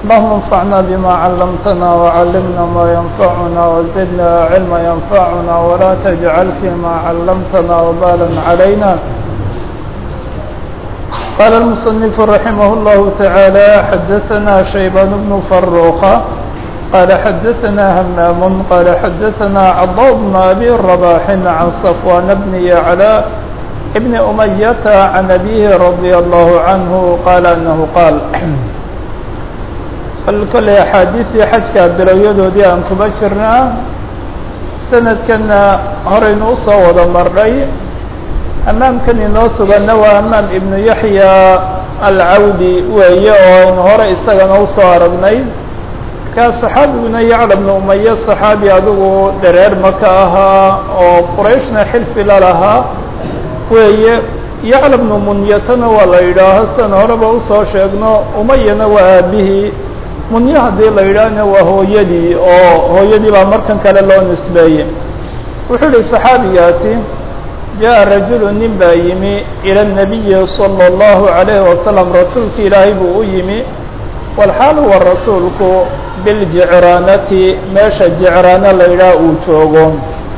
اللهم انفعنا بما علمتنا وعلمنا ما ينفعنا وزدنا علما ينفعنا ولا تجعل فيما علمتنا وبالا علينا قال المصنف رحمه الله تعالى حدثنا شيبان بن فروخة قال حدثنا همام قال حدثنا عضاء بن أبي الرباح عن صفوان بن يعلى ابن أمية عن أبيه رضي الله عنه قال أنه قال kole axaadiistii xajka bilowyadoodii aan kuba jirnaa sanadkanna horaynu usoo wada marnay hamaamkan inoo suganna waa hamaam ibnu yaxya alcawdi weeye oo aynu hore isagana usoo aragnay markaa saxaabiguna yacla bnu umaye saxaabi adigu dareer maka ahaa oo qurayshna xilfi la lahaa weeye yacla bnu munyatana waa la yidhaaho sidan horeba usoo sheegno umayana waa aabihii munye haddii la yidhaahna waa hooyadii oo hooyadii baa markan kale loo nisbeeyey wuxuu ihi saxaabigaasi jaءa rajulu nin baa yimi ilى الnabiyi salى الlahu عalayhi wasalam rasuulka ilaahay buu u yimi walxaal huwa rasuulku biljicraanati meesha jicraana la yidhaah uu joogo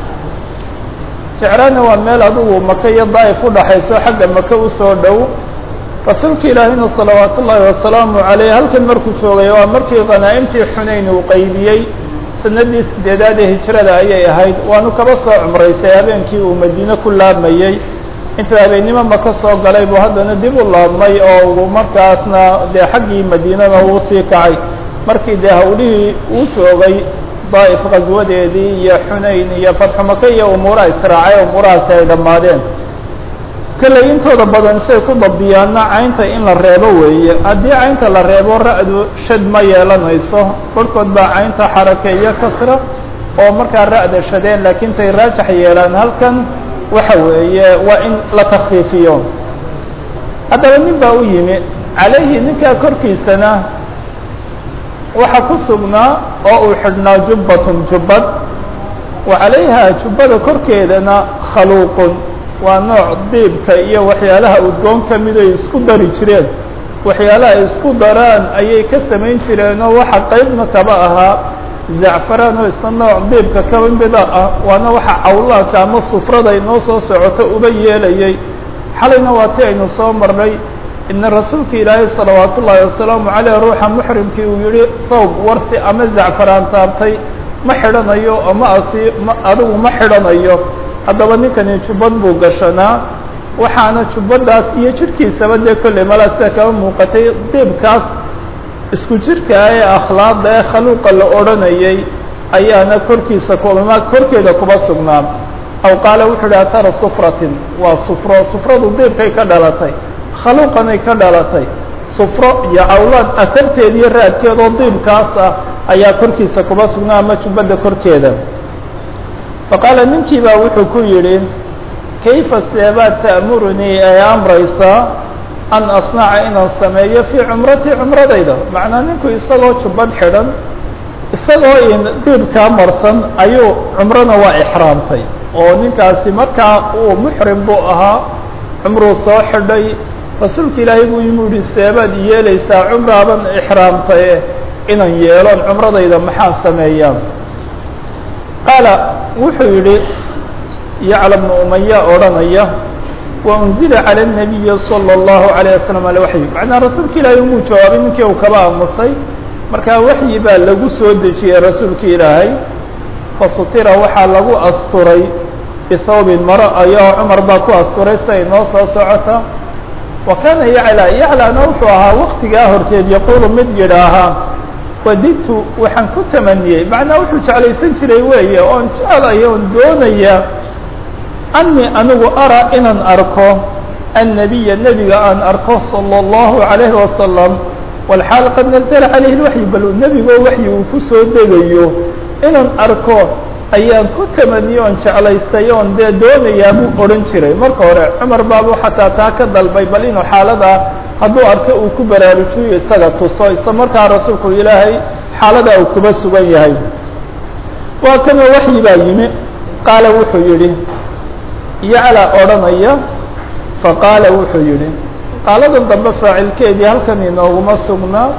jicraana waa meel adigu maka iyo daa'if udhaxayso xagga maka usoo dhow rasuulka ilaahayna salawaat ullaahi wasalaamu caleyh halkan markuu joogay waa markii khanaa'imtii xunayn uu qaybiyey sanadii sideedaad ee hijrada ayay ahayd waanu kaba soo cumraysay habeenkii uu madiine ku laabmayey intuu habeennimo maka soo galay buu haddana dib u laabmay oo uu markaasna dee xaggii madiinada uu sii kacay markii dee hawlihii uu joogay daa'if khaswadeedii iyo xunayn iyo fatxu maka iyo umuuraha israacay umuurahaasi ay dhammaadeen kalley intooda badan siay ku dabiyaana caynta in la reebo weeye haddii caynta la reebo ra-du shad ma yeelanayso barhkood baa caynta xarakeeyo kasra oo markaa ra-da shadeen laakiin tay raajax yeelaan halkan waxa weeye waa in la takfiifiyo haddaba nin baa u yimi calayhi ninkaa korkiisana waxa ku sugnaa oo uu xidhnaa jubbatun jubbad wa calayha jubbada korkeedana khaluuqun waa nooc diibka iyo waxyaalaha udgoon ka mid ay isku dari jireen waxyaalaha ay isku daraan ayay ka samayn jireen oo waxa qaybna kaba ahaa zacfaraan oo isna nooc diibka kaba mida ah waana waxa cawlaadka ama sufrada inoo soo socoto uba yeelayay xalayna waa ti aynu soo marnay ina rasuulka ilaahay salawaat ullaahi wasalaamu caleyh ruuxa muxrimkii uu yihi thawb warsi ama zacfaraan taabtay ma xidhanayo ama asi ma adigu ma xidhanayo haddaba ninkani jubbad buu gashanaa waxaana jubbadaas iyo jirhkiisaba dee kolley malaa sida kaba muuqatay diibkaas isku jirkaa ee akhlaaqda ee khaluuqa la odhanayay ayaana korkiisa kuma korkeeda kuba sugnaa aw qaala wuxuu ihi atara sufratin waa sufro sufradu diibkay ka dhalatay khaluuqanay ka dhalatay sufro iyo cawlaad asarteed iyo raadkeed oo diibkaas ah ayaa korkiisa kuba sugnaa ama jubbadda korkeeda faqaala ninkii baa wuxuu ku yidhi kayfa seebaad ta'murunii ay amraysaa an asnaca inaan sameeyo fii cumratii cumradayda macnaa ninku isagoo jubbad xidhan isagoo diibkaa marsan ayuu cumrona waa ixraamtay oo ninkaasi markaa uu muxrim buu ahaa cumruu soo xidhay rasuulka ilaahay buu yimi yihi seebaad yeelaysaa cumraaban ixraamtaye inaan yeelon cumradayda maxaan sameeyaa qaala wuxuu yidhi yacla bnu umaya odhanaya wa unzila calى الnabiyi salى اllahu عalيه wasalam alwaxyi macnaa rasuulka ilaahay umuu jawaabay ninkii uu kaba aamusay markaa waxyi baa lagu soo dejiyey rasuulka ilaahay fasutira waxaa lagu asturay bihawbin maro ayaa cumar baa ku asturay siay noo soo socota wa kaana yacla yaclana wuxuu ahaa waktigaa horteed yaquulu mid yidhaahaa wadidtu waxaan ku tamaniyey macnaa wuxuu jeclaysan jiray weeye oon jeclaya oon doonaya anii anigu araa inaan arko annabiya nebiga aan arko salى اllahu عalayhi wasalam walxaal qad nazla calayhi lwaxyi bal nebigoo waxyi uu ku soo degayo inaan arko ayaan ku tamaniyey oon jeclaystay oon dee doonayaa buu odhan jiray marka hore cumar baabu xataa taa ka dalbay bal inuu xaaladaa hadduu arko uu ku baraarujiyo isaga tuso isla markaa rasuulku ilaahay xaaladaa uu kuba sugan yahay waa kanoo waxyi baa yimi qaala wuxuu yidhi yacla odhanaya faqaala wuxuu yidhi qaaladan dambe faacilkeedii halkan inooguma sugnaa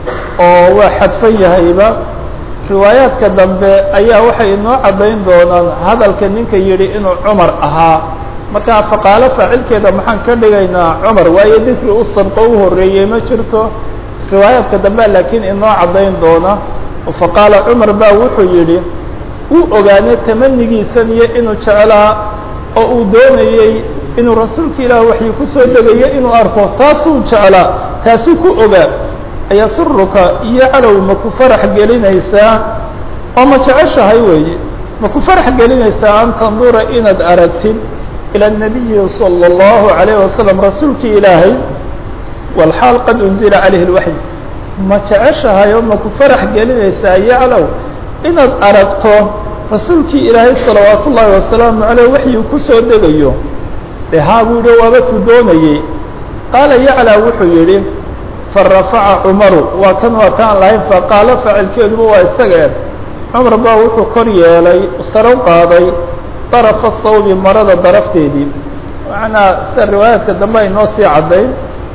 oo waa xadfan yahayba riwaayaadka dambe ayaa waxay inoo caddayn doonaan hadalka ninka yidhi inuu cumar ahaa markaa faqaalo faacilkeeda maxaan ka dhigaynaa cumar waayo dikri u sabqo u horreeyey ma jirto riwaayaadka dambe laakiin inoo caddayn doona faqaala cumar baa wuxuu yidhi uu ogaanay tamanigiisan iyo inuu jeclaa oo uu doonayey inuu rasuulka ilaah waxyu ku soo degayo inuu arko taasuu jeclaa taasuu ku ogaa ayasuruka iyo calow ma ku farax gelinaysaa oo ma jeceshahay weeye ma ku farax gelinaysaa an tandura inaad aragtid ilى النabiyi salى الlahu عalيه wasalam rasuulkii ilaahay walxaal qad unzila calayhi اlwaxy ma jeceshahay oo ma ku farax gelinaysaa yaclow inaad aragto rasuulkii ilaahay salawaat ullaahi wasalaamu aleyh waxyuu ku soo degayo de haa buu yihi waaba tu doonayey qaala yaclaa wuxuu yidhi farafaca cumaru waa kan waa kaan lahayn faqaalo faacilkeeduba waa isagee cumar baa wuxuu kor yeelay saro qaaday darafa thawbi marada darafteedii macnaa sida riwaayaadka dambe ay noo sii caddayn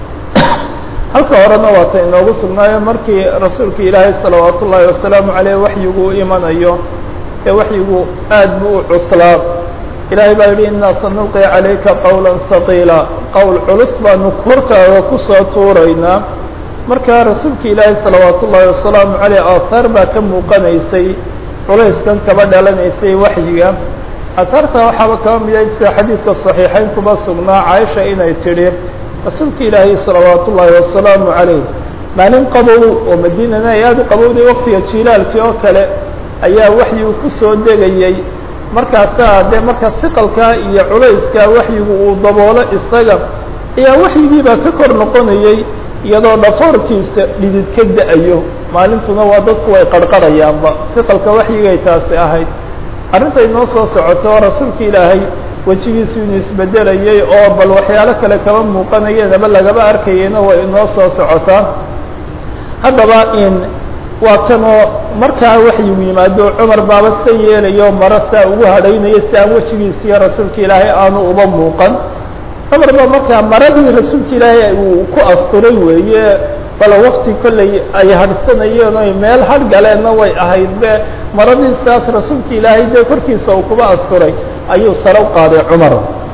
halka horena waata inoogu sugnaayo markii rasuulka ilaahay salawaat ullaahi wasalaamu caleyh waxyigu u imanayo ee waxyigu aad buu u cuslaa ilaahay baa yidhi innaa sanulqi calayka qowla haqiila qowl culus baanu korkaaga kusoo tuuraynaa markaa rasuulka ilaahay salawaat ullaahi wasalaamu caleyh aahaar baa ka muuqanaysay culayskan kaba dhalanaysay waxyiga ahaarta waxaaba kaba miday sida xadiidka saxiixayn kuba sugnaa caaisha inay tidhi rasuulka ilaahay salawaat ullaahi wasalaamu calayh maalin qabow oo madiinana ay aada u qabowday waqtiga jilaalkii oo kale ayaa waxyigu ku soo degayey markaasaa dee marka siqalkaa iyo culayskaa waxyigu uu daboolo isaga ayaa waxyigiibaa ka kor noqonayey iyadoo dhafoorkiisa dhidid ka da-ayo maalintuna waa dadku way qarqarayaanba siqalka waxyigay taasi ahayd arrinta inoo soo socoto oo rasuulka ilaahay wejigiisu inuu isbedelayey oo bal waxyaalo kale kaba muuqanayeen aba lagaba arkayeyna way inoo soo socotaa haddaba in waa kanoo markaa waxyigu yimaado cumar baaba sa yeelayo maro saa ugu hadhaynayo si aan wejigiisiiyo rasuulka ilaahay aanu uba muuqan cumar baa markaa maradii rasuulka ilaahay uu ku asturay weeye bal wakti kolley ay hadhsanayeen oy meel hadh galeenna way ahayd be maradii saas rasuulka ilaahay dee korkiisa uu kuba asturay ayuu sare u qaaday cumar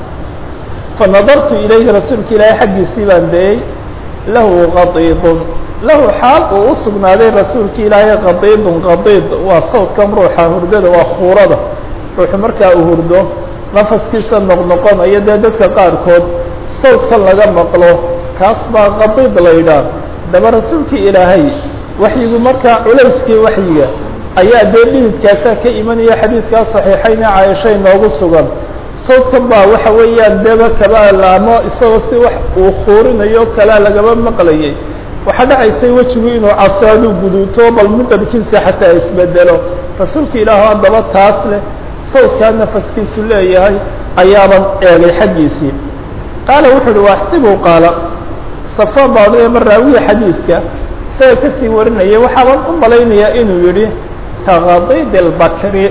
fa nadartu ilayhi rasuulka ilaahay xaggiisii baan dayey lahu qadiidun lahu xaal uu u sugnaaday rasuulka ilaahay qadiidun qadiid waa sawdkan ruuxa hurdada waa khuurada ruuxu markaa uu hurdo nafaskiisa noqnoqonayo dee dadka qaarkood sawdkan laga maqlo kaas baa qadiid la yidhaah daba rasuulkii ilaahay waxyigu markaa culayskii waxyiga ayaa dee dhididkaasaa ka imanaya xadiidkaa saxiixayne caaisha inoogu sugan sawdkan baa waxa weeyaan deba kaba laamo isagoo si wax uu khuurinayo kalea lagaba maqlayay waxaa dhacaysay wejigu inuu casaadu guduuto bal midabkiisa xataa isbedelo rasuulka ilaahu haddaba taas leh sawdkaa nafaskiisu leeyahay ayaaban eegay xaggiisii qaala wuxuu uhi waaxsibuu qaala safaan baa odhanaya ma raawiya xadiidka isaga kasii warinaya waxaaban u malaynayaa inuu yidhi ka qadiid اlbakri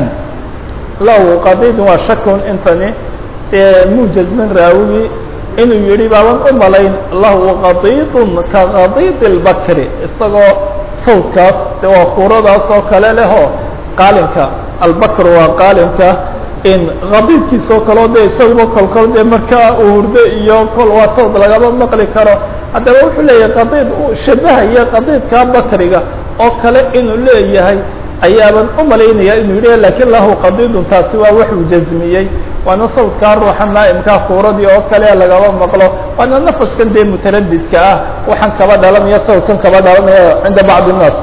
lahu qadiidun waa shakun intani mujazmin raawigi inuu yihi baaban u malayn lahu qadiidun ka qadiid اlbakri isagoo sawdkaas de waa kuuradaas oo kale lehoo qaalinka albakr waa qaalinka in qadiidkiisa oo kaleo de isaguba kolkol dee markaa uu hurdo iyo kol waa sawd lagaba maqli karo haddaba wuxuu leeyahay qadiid u shabahaya qadiidkaa bakriga oo kale inuu leeyahay ayaaban u malaynaya inuu yidhi lakin lahu qadiidun taasi waa waxuu jazmiyey waana sawdkaa ruuxa naa'imkaa kuuradii oo kale lagaba maqlo waana nafaskan dee mutaradidka ah waxaan kaba dhalanaya sawdkan kaba dhalanaya cinda bacdi الnaas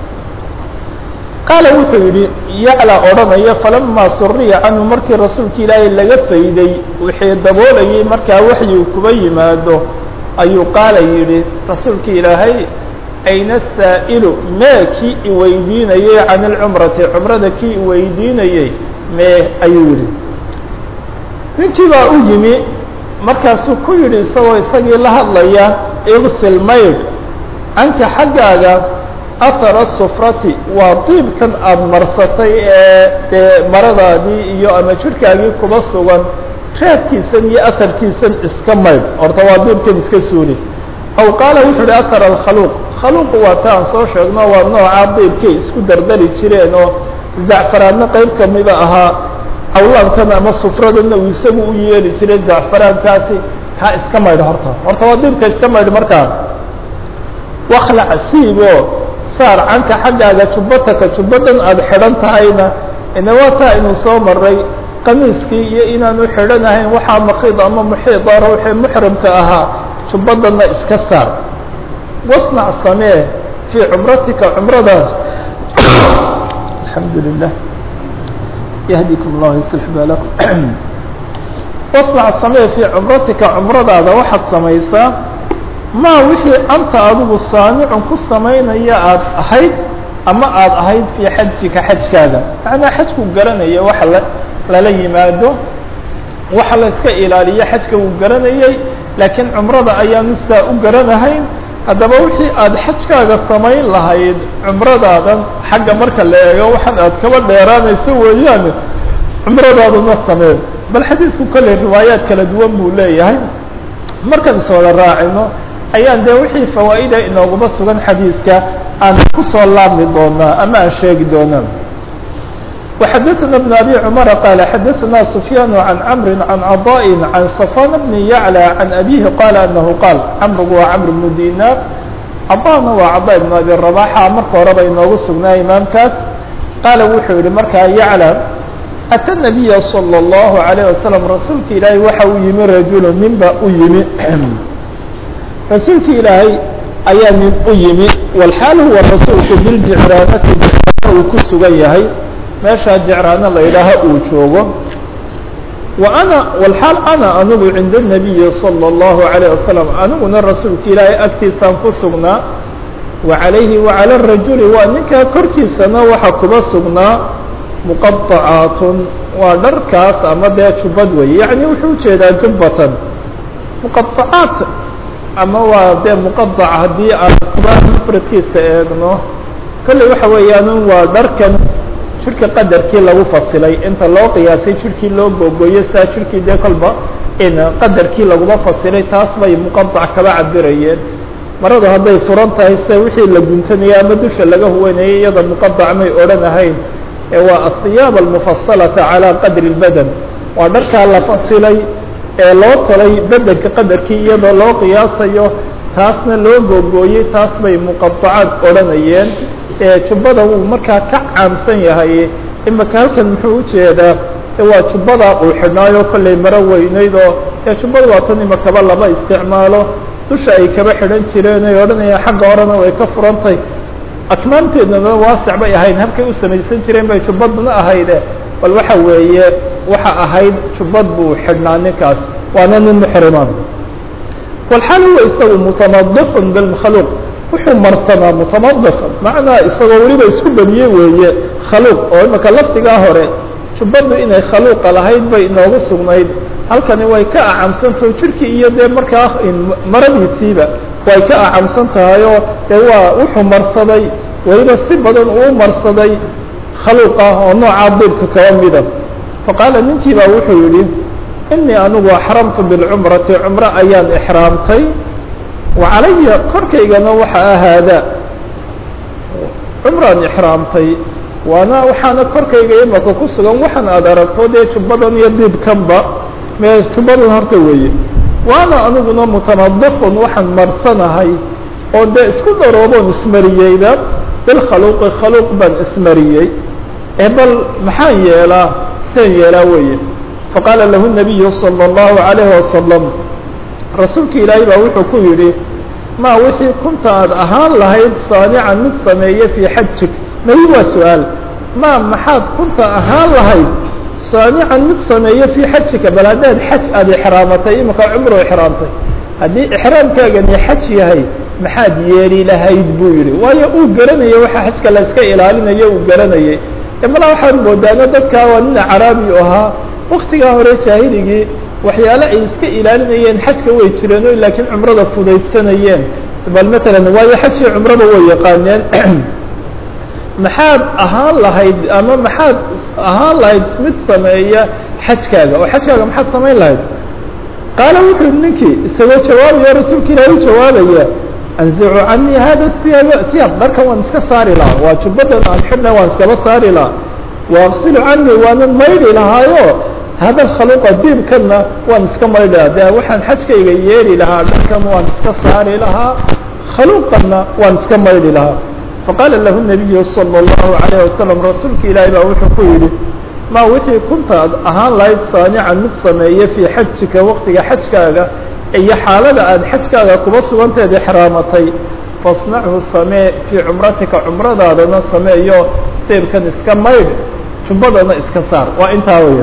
qaala wuxuu yidhi yaclaa odhanaya falamaa suriya canhu markii rasuulka ilaahay laga fayday wixii daboolayay markaa waxyigu kuba yimaado ayuu qaala yidhi rasuulka ilaahay ayna saa'ilu mee kii iweydiinayey can ilcumrati cumrada kii iweydiinayey mee ayuu yidhi ninkii baa u yimi markaasuu ku yidhi isagoo isagii la hadlaya igsil maydh canka xaggaaga ahara sufrati waa diibkan aada marsatay ee dee maradaadii iyo ama jirhkaagii kuba sugan raadkiisan iyo aharkiisan iska maydh horta waa diibkan iska suuli aw qaala wuxuu uhi atara alkhaluuq khaluuqu waa ta aan soo sheegno waa nooca diibkay isku dardari jireen oo zacfaraadna qayb kamida ahaa cawlaankan ama sufradana uu isagu u yeeli jiray zacfaraankaasi kaa iska maydh horta horta waa diibka iska maydh markaa waklac siibo saar canka xaggaaga jubbataka jubbadan aada xidhan tahayna ina waa taa inuu soo maray qamiiskii iyo inaanu xidhanahayn waxaa makiid ama muxiida ruuxii muxrimka ahaa jubbadanna iska saar wasnac samee fii cumratika cumradaas alxamdu lilah yahdikum llah yuslix baalakum wasnac samee fii cumratika cumradaada waxaad samaysaa maa wixii anta adigu saanicun ku samaynaya aada ahayd ama aada ahayd fii xajika xajkaaga macnaa xajku garanaya waxa la lala yimaado waxa la iska ilaaliyo xajka wuu garanayay laakiin cumrada ayaanu sidaa u garanahayn haddaba wixii aada xajkaaga samayn lahayd cumradaadan xagga marka la eego waxaan aad kaba dheeraanayso weeyaane cumradaaduna samee bal xadiidku kolley riwaayaad kala duwan buu leeyahay markaan iswada raacino ayaan dee wixii fawaa'ida inooguma sugan xadiidka aan kusoo laabmi doonaa ama aan sheegi doonaa وxdثna بن أbي cمر qال xdثna سفyان عن cمر عن عضاء عن صفان بن يعلى عن أbيه qال أنه qاaل cمرgu waa cمر بن ديناr cضاna waa cضاء بن أbي رباxa marka horeba inoogu sugnaa imaamkaas qaala wuxuu yihi markaa يعلى أtى النبي صلى الله عليه وسلم rasuulka ilaahay waxa uu yimi rajul nin ba u yimi rasuulka ilaahay ayaa nin u yimi wlxaal huwa rasuulku biljicraanati uu ku sugan yahay meeshaa jecraana la yidhaaha uu joogo wa ana walxaal ana anigu cinda الnabiyi salى الlahu عalيه wasalam aniguna rasuulka ilaahay agtiisaan ku sugnaa wa calayhi wacalى الrajuli waa ninkaa korkiisana waxa kuba sugnaa muqaطacaatun waa dharkaas ama dee jubbad wey yaعni wuxuu ujeedaa jubbatan muqaطacaat ama waa dee muqaطac haddii aan kuba mfradkiisa eegno kolley waxa weeyaan waa dharkan jirka qadarkii lagu fasilay inta loo qiyaasay jirkii loo googooyo saa jirkii dee kolba in qadarkii laguma fasilay taas bay muqadac kaba cabirayeen maradu hadday furan tahay se wixii la guntanaya ama dusha laga huwanayay iyada muqadac may odhan ahayn ee waa ahiyaab almufasalata calaa qadri اlbadan waa dharkaa la fasilay ee loo talay bedelka qadarkii iyadoo loo qiyaasayo taasna loo googooyey taas bay muqadacaad odhanayeen jubbada wuu markaa ka caamsan yahay imaka halkan muxuu ujeedaa waa jubbadaa uu xidhnaayo kollay maro weynayd oo ee jubbada waa tan imakaba lama isticmaalo dusha ay kaba xidhan jireen ay odhanayaan xagga horena way ka furantay akmaamteednana waasic bay ahayd habkay u samaysan jireen bay jubbadna ahayde bal waxa weeye waxa ahayd jubbad buu xidhnaa ninkaas waana nin muxrimaan walxaal huwa isagu mutamadifun bilmakhluuq wuxuu marsanaa mutamadif macnaa isagoo weliba isku badiyey weeye khaluuq oo imaka lafdigaa hore jubbaddu inay khaluuqa lahayd bay inoogu sugnayd halkani way ka acamsantaho jirkii iyo dee markaa maradiisiiba way ka acamsan tahay oo dee waa wuxuu marsaday weliba si badan uu marsaday khaluuq ah oo noocaa diibka kaba mida faqaala ninkii baa wuxuu yidhi inii anigu axramtu bilcumrati cumro ayaan ixraamtay wacalaya korkaygana waxa ahaada cumraan ixraamtay waana waxaana korkayga imaka ku sugan waxaan aad aragto dee jubbadan iyo diibkanba mee jubbadan horta weeye waana aniguna mutamadifun waxaan marsanahay oo dee isku darooboon ismariyeyba bilkhaluuqi khaluuq baan ismariyey ee bal maxaan yeelaa seen yeelaa weeye faqaala lahu nabiyu salى الlahu عalayhi wasalam rasuulka ilaahay baa wuxuu ku yidhi ma wixii kunta aad ahaan lahayd saanican mid sameeye fii xajik mayi waa su-aal ma maxaad kunta ahaan lahayd saanican mid sameeye fii xajika bal haddaad xaj aada ixraamatay imika cumro ixraamtay haddii ixraamkaagani xaj yahay maxaad yeeli lahayd buu yihi waayo uu garanayay waxa xajka la iska ilaalinayo uu garanayay mala waxaan moodaana dadkaa waa nin caraabi ahaa waktigaa hore jaahiligii waxyaale ay iska ilaalinayeen xajka way jireen laakiin cumrada fudaydsanayeen bal matalan waayo xajkii cumrada way yaqaaneen maxaad ahaan lahayd ama maxaad ahaan lahayd mid sameeya xajkaaga oo xajkaaga maxaad samayn lahayd qaala wuxuu yihi ninkii isagoo jawaabaya rasuulka ilaahi u jawaabaya anzicu canii hada siyaab siyaab dharkan waan iska saari lahaa waa jubbadan aan xidhna waan iskaba saari lahaa waaqsilu canii waanan maydhi lahaayo hada khaluqa diibkanna waan iska maydhi lahaa de waxaan xajkayga yeeli lahaa dharkan waan iska saari lahaa khaluqanna waan iska maydhi lahaa faqaala lahu nabiyu salى اllahu alayه wasalam rasuulka ilaahi baa wuxuu ku yidhi ma wixii kunta ad ahaan lahayd saanican mid sameeye fii xajika waqtiga xajkaaga iyo xaalada aada xajkaaga kuba suganteed exraamatay fasnachu samee fii cumratika cumradaadana sameeyo deebkan iska maydh jumbadana iska saar waa intaa weya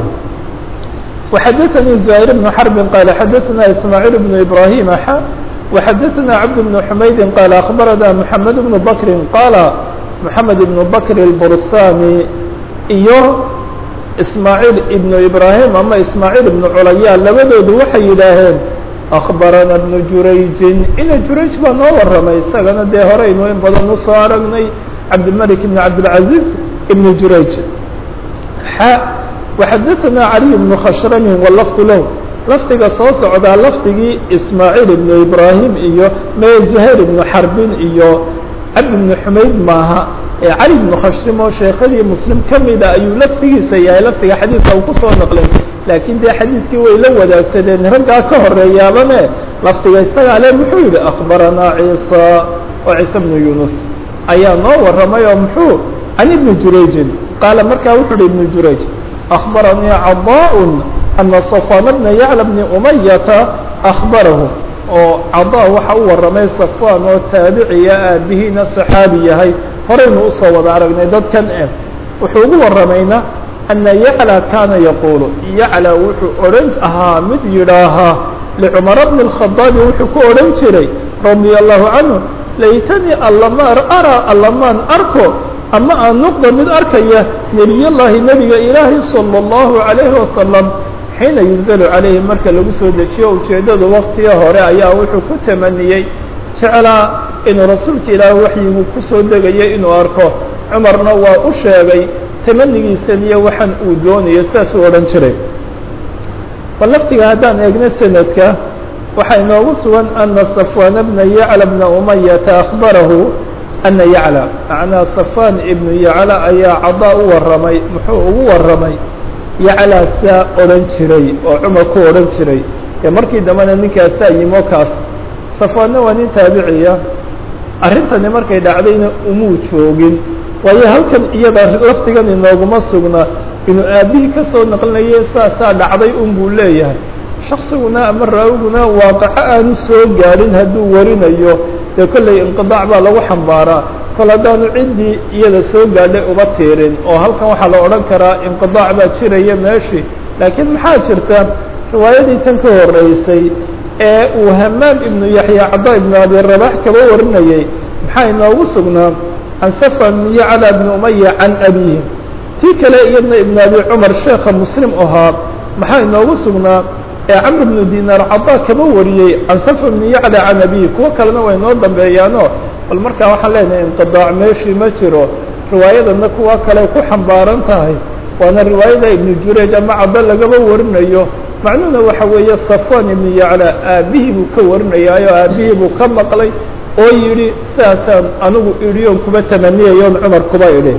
وxadثnي زهير بن حرب qال xadثna إسماعيل بن إبراهيم ح وxadثna عبد بن حمyد qال أخبرنا محمد بن بكر qال محمد بن بكر البرساني iyo ismaaعيل iبن ibrahim ama ismaaعيل iبن culaya labadoodu waxay yidhaaheen أخbarana بن jurayجin ina jurayج baa noo waramay isagana dee horeynu in badan usoo aragnay cabdالملك بن cabdالعaزيز iبن jurayج x وxadثna عalي بن khshrm wlfd lah lafdiga soo socdaa lafdigii ismaaعيل iبن ibrahim iyo me زhayr iبن xarbin iyo cabd بن xumayd maaha ee cali بن khashrim oo sheekadii mslim kamida ayuu lafdigiisa yahay lafdiga xadiidka uu kusoo naqlay laakiin dee xadiidkii way la wadaagsadeen raggaa ka horeeyaabane lafdiga isagaa le muxuu yihi أخbaranaa ciisa oo ciise بن yunus ayaa noo waramay oo muxuu can iبni jurayjin qaala markaa wuxuu hi iبn jurayj أخbaranii caضاء أna صفوان بna yعلى بن أمyةa أخbarahu oo caضا waxa u waramay صفوان oo taabiciya aabihiina صxaabi yahay horaynu usoo wada aragnay dadkan e wuxuu ugu waramayna أنa yعلى kana yaqul yعلى wuxuu odhan ahaa mid yidhaahaa لcمر بن الخطاaب wuxuu ku odhan jiray رaضي الله عanه laytnii arىa alamaan arko ama aan noqdo mid arkaya nebiyallaahi nebiga ilaahi salى اllahu عalayhi wasalam xiina yunzalu calayhi marka lagu soo dejiyo ujeeddadu waktiga hore ayaa wuxuu ku tamaniyey jeclaa inuu rasuulka ilaahi waxyigu kusoo degayay inuu arko cumarna waa u sheegay tamanigiisan iyo waxaan uu doonayo sidaasuu odhan jiray bal laftiga haddaan eegno sanadka waxaa inoogu sugan ana safwaana bna yacla bna umayata akhbarahu ana yacla macnaa safaan ibnu yacla ayaa cadaa u waramay muxuu ugu waramay yaclaa saa odhan jiray oo cumar ku odhan jiray ee markii dambena ninkaasaa yimo kaas safaanna waa nin taabiciya arrintani markay dhacdayna umuu joogin waayo halkan iyada laftigan inooguma sugna inuu aabihii ka soo naqlinaye saasaa dhacday un buu leeyahay shaksiguna ama raawiguna waaqaco aanu soo gaadhin hadduu warinayo dee kollay inqidaac baa lagu xambaaraa kol haddaanu ciddii iyada soo gaadhay uba tiirin oo halkan waxaa la odhan karaa inqidaac baa jiraya meeshii laakiin maxaa jirta riwaayadii tan ka horreysay ee uu hamaam ibnu yaxya cada ibnu abi rabax kaba warinayay maxaa inoogu sugnaa can safan yacla bni umaya can abihi tii kale iyadna ibnu abi cumar sheekha muslim ahaa maxaa inoogu sugnaa ee camr bnu dinaar cada kaba wariyey can safan bni yacla can abihi kuwo kalena way noo dambeeyaano bal markaa waxaan leenahay inqidaac meeshii ma jiro riwaayadana kuwa kale ku xambaaran tahay waana riwaayada ibnu jurayj ama caddo lagaba warinayo macnuhuna waxa weeye safwan ibnu yacla aabihii buu ka warinayaayo aabihii buu ka maqlay oo yidhi sidaasaan anigu idhi oon kuba tamaniyayoon cumar kuba idhi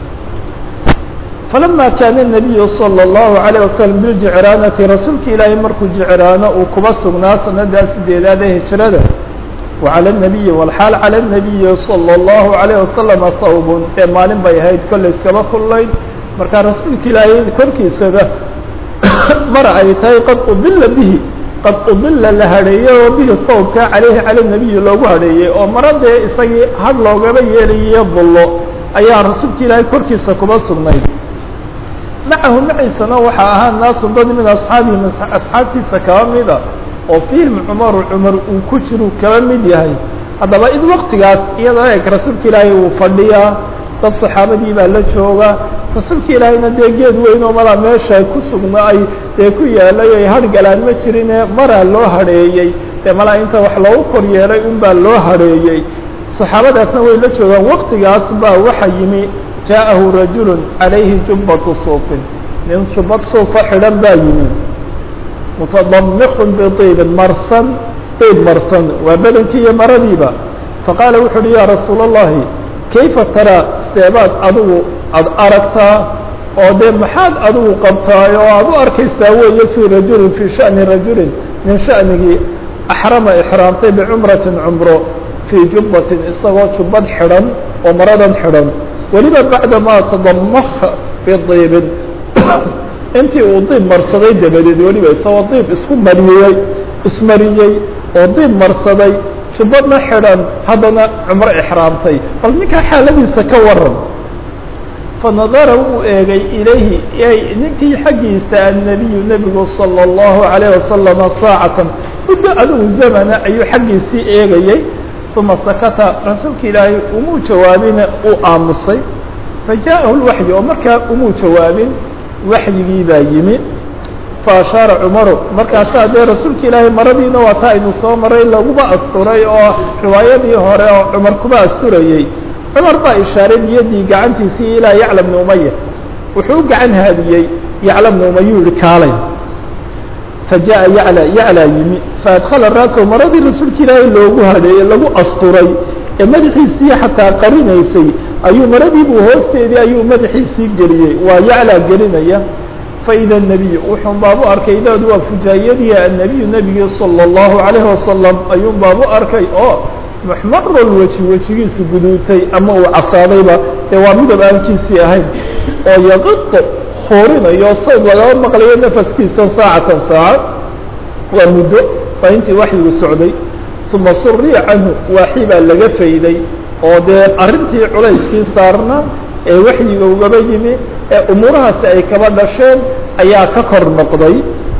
falama kaana الnabiyu salى الlahu عalيه waslm biljicraanati rasuulka ilaahay markuu jicraano uu kuba sugnaa sanadaa sideedaad ee hijrada وعlى النabiyi wlxaal calى الnabiyi salى الlahu عalيه wasalam hawbun ee maalin bay ahayd kollay iskaba kullayn markaa rasuulka ilaahay korkiisaba mara ay tahay qad udila bihi qad udila la hadheeyey oo bihi sawbka caleyhi cala الnabiyi loogu hadheeyey oo mara dee isagii had loogaba yeelayiyo bullo ayaa rasuulka ilaahay korkiisa kuba sugnayd macahu maciisana waxaa ahaa naasu dad min asxaabihi asxaabtiisa kaba mida oo fiihim cumaru cumar uu ku jiru kaba mid yahay haddaba id waktigaas iyadoo eg rasuulka ilaahay uu fadhiyaa dad saxaabadii baa la jooga rasuulka ilaahayna dee geed weyn oo malaa meesha ku sugna ay dee ku yaalay ay hargalaan ma jirine maraa loo hadheeyey dee malaa inta wax loogu kor yeelay un baa loo hadheeyey saxaabadaasna way la joogaan waktigaas baa waxa yimi jaaءahu rajulu calayhi jubbatu suufin nin jubbad suufa xidhan baa yimi mutadamikun biطiibin marsan diib marsan waa bedenkii iyo maradiiba faqaala wuxu uhi yaa rasuula اllahi kayfa taraa seebaad adigu aada aragtaa oo dee maxaad adigu qabtaay oo aada u arkaysaa weeye fii rajulin fii shani rajulin min shanigii axrama ixraamtay bicumratin cumro fii jubbatin isagoo jubbad xidhan oo maradan xidhan weliba bacda maa tadamaka bidiibin intii uu diib marsaday dabadeed weliba isagoo diib isku mariyey ismariyey oo diib marsaday jubbadna xidhan haddana cumro ixraamtay bal ninkaa xaaladiisa ka waran fanadara wuu eegay ilayhi ninkii xaggiisa annabiyu nebigu salى اllahu عalayه wasalama saacatan muddo adigu zamana ayuu xaggiisii eegayey uma sakata rasuulka ilaahay umuu jawaabina uu aamusay fajaءahu اlwaxyu oo markaa umuu jawaabin waxyigii baa yimi faashaara cumaru markaasaa dee rasuulka ilaahay maradiina waa taa aynu soo maray laguba asturay oo riwaayadii hore oo cumar kuba asturayey cumar baa ishaaray biyadii gacantiisii ilaa yacla bni umaya wuxuu u gacan haadiyey yacla bni umayuu yihi kaalay fajaءa yacla yaclaa yimi faadkhala raasahu maradii rasuulka ilaahay loogu hadeeyey lagu asturay ee madaxiisii xataa qarinaysay ayuu maradiibuu hoosteedii ayuu madaxiisii geliyey waa yaclaa gelinaya faida الnebiyu wuxuun baabu arkay idaadu waa fujaayadii annebiyu nebigii salى الlahu عalayه wasalam ayuun baabu arkay oo muxmarol weji wejigiisu guduutay ama uu casaadayba dee waa midab aankiisii ahayn oo yaqido huurinayo sawd lagaba maqlayo nafaskiisa saacatan saaca waa muddo waa intii waxyigu socday uma suriya canhu waaxi baa laga fayday oo dee arrintii culayskii saarna ee waxyiga ugaba yimi ee umuurahaasi ay kaba dhasheen ayaa ka kor noqday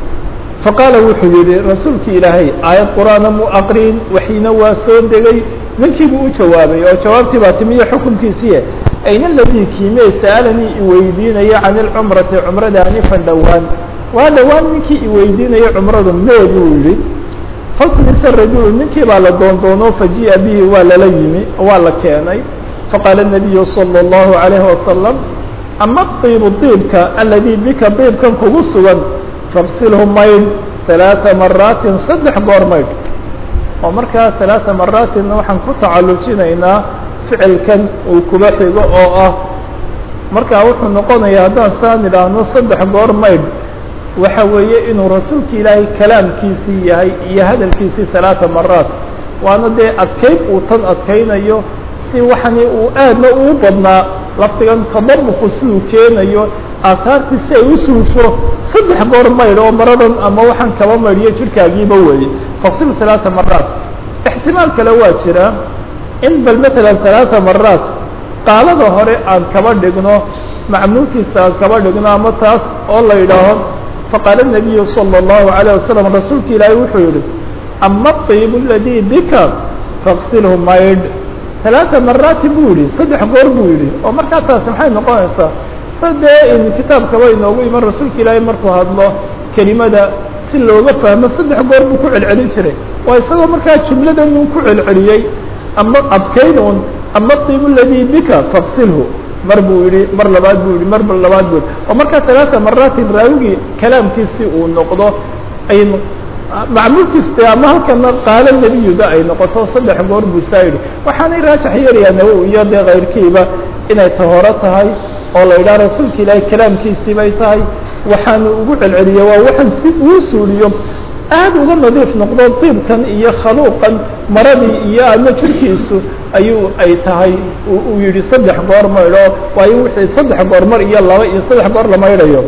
faqaala wuxuu yihi rasuulki ilaahay aayad qur'aana mu aqrin waxyina waa soo degay ninkiibuu u jawaabay oo jawaabtii baa timiyo xukunkiisiiye ayna aladii kiimee sa'alanii iweydiinaya can ilcumrati cumrada anifan dhowaan waa dhowaan ninkii iweydiinaya cumradu mee buu yihi faltumisa rajulu ninkii baa la doondoono faji'a bihi waa lala yimi waa la keenay faqaala الnabiyu salى الlahu عalayhi wasalam ama diibu diibka aladii bika diibkan kugu sugan faqsilhu maydh ثaلaaثa maraatin saddex goor maydh oo markaa ثaلaaثa maraatinna waxaan ku tacalujinaynaa ficilkan uu kuba xigo oo ah markaa wuxuu noqonayaa haddaan saan idhaahno saddex goor maydh waxa weeye inuu rasuulka ilaahay kalaamkiisii yahay iyo hadalkiisii ثaلaaثa maraat waana dee adkayn uu tan adkaynayo si waxani uu aadna uu badnaa laftigan tadamuku siduu keenayo aataartii si ay u suusho saddex goor maydh oo maradan ama waxaan kaba maydhiyo jirkaagiiba weeye faqsil ثaلaaثa maraat ixtimaal kale waa jira in bal matalan ثaلaaثa maraat qaalada hore aan kaba dhigno macmuulkiisa aan kaba dhigno ama taas oo la yidhaaho faqaala الnabiyu salى الlahu عalيه wasalam rasuulka ilaahay wuxuu yihi ama الطiib اladii bika faqsilhu maydh ثaلaaثa maraatin buu yihi saddex goor buu yihi oo markaa taasi maxay noqonaysaa sadee in kitaabkaba inoogu iman rasuulka ilaahay markuu hadlo kelimada si looga fahmo saddex goor buu ku celcelin jiray waa isagoo markaa jumladan uu ku celceliyey ama adkayn un ama طiib اladii bika faqsilhu mar buu yihi mar labaad buu yihi mar labaad buu yihi oo markaa ثaلaaثa maraatin raawigii kalaamkiisi uu noqdo ay macmuulkiis de ama halkana qaalo nebiyuda ay noqoto saddex goor buu saa yidhi waxaanay raajax yeelayaa nawowi iyo dee kayrkiiba inay tahoro tahay oo la yidhaha rasuulka ilaahay kalaamkiisii bay tahay waxaanu ugu celceliye waa waxaan si uu suuliyo aad uga nadiif noqdo diibkan iyo khaluuqan maradii iyo ama jirkiisu ayuu ay tahay uu yihi saddex goor maydho waayo wixii saddex goor mar iyo laba iyo saddex goor la maydhayo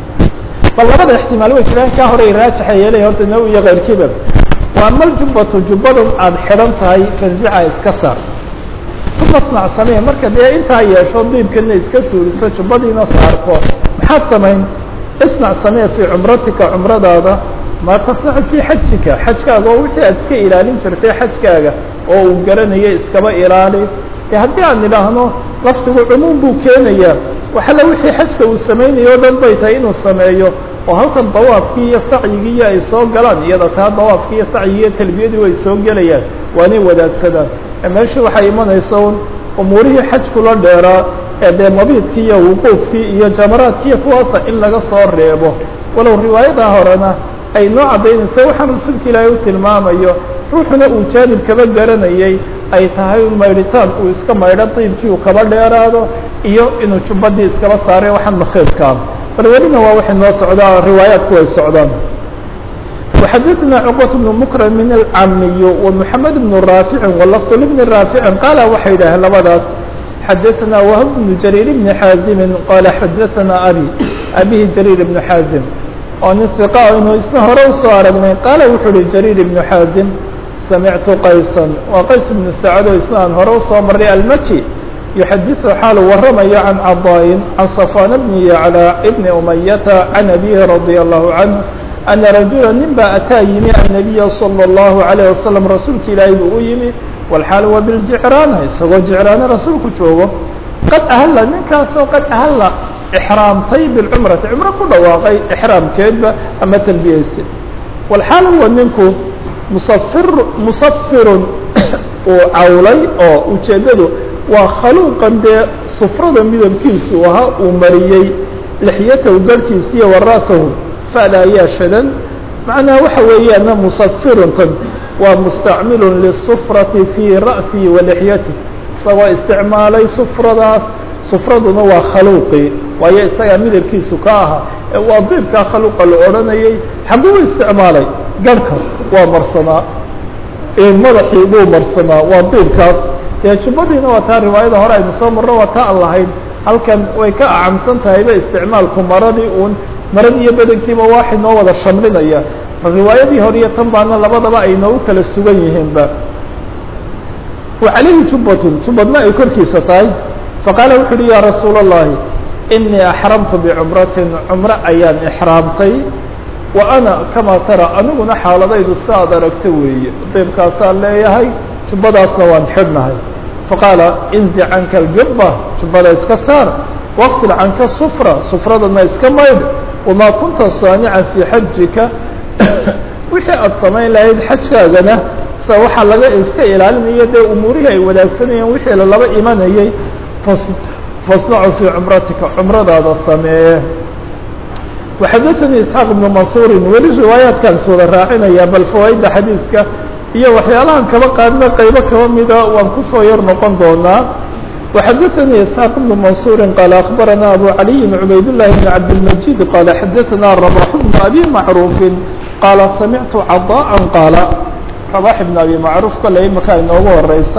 bal labada ixtimaal way jiraan kaa horay raajaxa yeelay horta naw iyo kayrkiiba waa mal jubbatu jubbadan aada xidhan tahay fanzica iska saar uma snac samee marka dee intaa yeesho diibkana iska suuliso jubbadiina saarto maxaad samayn isnac samee fii cumratika cumradaada maa tasnacu fii xajika xajkaaga oo wixii aad iska ilaalin jirtay xajkaaga oo uu garanayo iskaba ilaali de haddii aan idhaahno laftigu cumuum buu keenayaa waxalla wixii xajka uu samaynayo o dhan bay tahay inuu sameeyo oo halkan dawaafkii iyo sacyigii iyo ay soo galaan iyada taa dawaafkii iyo sacyigii iyo talbiyadii way soo gelayaan waanay wadaagsadaan meesha waxay imanaysa un umuurihii xajkula dheeraa ee dee mabiidkii iyo wuquufkii iyo jamaraadkii iyo kuwaasa in laga soo reebo walow riwaayadaa horena ay noo caddaynayso waxaan rasuulka ilaahay u tilmaamayo ruuxuna uu jaanib kaba garanayay ay tahay maydhitaan uu iska maydho diibkii uu kaba dheeraado iyo inuu jubbadii iskaba saaray waxaan makhiidkaa bal welina waa waxay noo socdaa riwaayaadku way socdaan وxadثna cqبة بن مكرم الcamiy ومحamed بن rاaفiع وlفظ لبن rاaفiع qaala waxay yidhaaheen labadaas xadثna وهب بن جرير بن xاaزم qala xadثna abي abihi جرير بن xاaزم oo nin ثiqa inuu isna hore usoo aragnay qaala wuxuu uhi جرير بن xاaزم samictu qayسا waa qays بن سacد o isna aan hore usoo maray almkي يxadiث xaalu waramayo can caضاء can صفوان بن يعلى بن أمyة عن أbيه رضي الله عنه أنa رaجuلا nin baa ataa yimi النabiya صلى الlaهu عalيه waسلم rasuulka ilaahay buu u yimi wاlxaal wa biاljicraana isagoo jicraana rasuulku joogo qad ahalla ninkaasoo qad ahalla xraamtay biاlcumrati cumro ku dhawaaqay xraamkeedba ama talbiyaystay wاlxaal huwa ninku musafir musafirun uu cawlay oo ujeeddadu waa khaluuqan dee sufrada midabkiisu ahaa uu mariyey lixyatahu garhkiisiiyo wara'sahu fada ayaa shadan macnaha waxa weeyaana musafiruntan waa mustacmilun lisufrati fii ra'sihi wa lixyatih isagoo isticmaalay sufradaas sufraduna waa khaluuqii waayo isagaa midabkiisu ka ahaa ee waa diibkaa khaluuqa la odhanayay xaguu isticmaalay garhka waa marsanaa madaxii buu marsanaa waa diibkaas dee jubbadiina waa taa riwaayada hore aynu soo marno waa taa aan lahayn halkan way ka acamsan tahayba isticmaalku maradii uun marad iyo bedankiiba waaxid noo wada shamlinaya riwaayadii hore iyo tan baana labadaba ay noogu kala sugan yihiinba wa calayhi jubbatun jubbadna ay korkiisa tahay faqaala wuxu uhi yaa rasuula اllahi inii axramtu bicumratin cumro ayaan ixraamtay wa ana kamaa tara aniguna xaaladaydu si aad aragta weeye diibkaasaan leeyahay jubbadaasna waan xidhnahay faqaala inzi canka aljubba jubbada iska saar waqsil canka sufra sufradana iska maydh wamaa kunta saanican fii xajika wixii aada samayn lahayd xajkaagana sa waxaa laga iska ilaalinaya dee umuurihii ay wadaagsanayeen wixii lalaba imanayay fas fasnacu fii cumratika cumradaada sameeye waxadaثanii isxaaq ibnu mansuurin weli riwaayaadkaan iswada raacinaya bal fawaaidda xadiidka iyo waxyaalahan kaba qaadna qaybo kaba mida waan kusoo yar noqon doonaa وxadثnي اسحاq بن منصور qال أخبرnا أbو علي عbayd اللh بن عبدالمجيد qال xadثnا رباح بن أbي معروف qال سمعت cضاء qاaل رباح بن أbي معروف kole imaka inoogu horeysa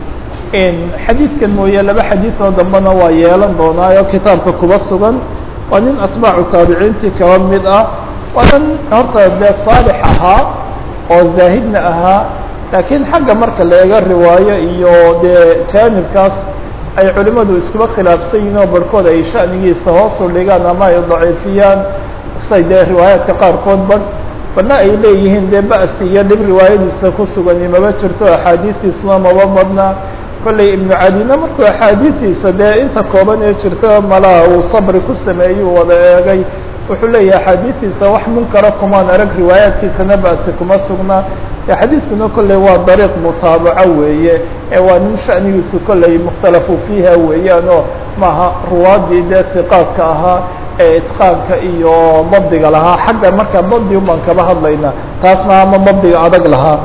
xadiidkan mooye laba xadiiثoo dambena waa yeelan doonaayo kitaabka kuba sugan waa nin atباcu taabiciintii kaba mid ah waa nin horta dee صاalح ahaa oo zaahidna ahaa laakiin xagga marka la eega riwaayo iyo dee jaanibkaas ay culimadu iskuba khilaafsan yihin oo barhkood ay shanigiisa hoosu dhigaan ama ay daciifiyaan say dee riwaayaadka qaarkood bar badna ay leeyihiin dee ba'si iyo dhib riwaayadiisa ku sugani maba jirto axaadiistiisuna maba madna kollay ibnu cadina markuu axaadiistiisa dee inta kooban ee jirta malaha uu sabri ku sameeyuu wada eegay wuxuu leeyahay axaadiistiisa wax munkara kumaan arag riwaayaadkiisana ba'si kuma sugna xadiidkuna kolley waa dariiq mutaabaco weeye ee waa nin shanigiisu kolley mukhtalafu fiiha weeyaan oo maaha ruwaadii dee hiqaadka ahaa ee itqaanka iyo dabdiga lahaa xagga marka dabdi ubaan kaba hadlayna taas ma ama dabdiga adag lahaa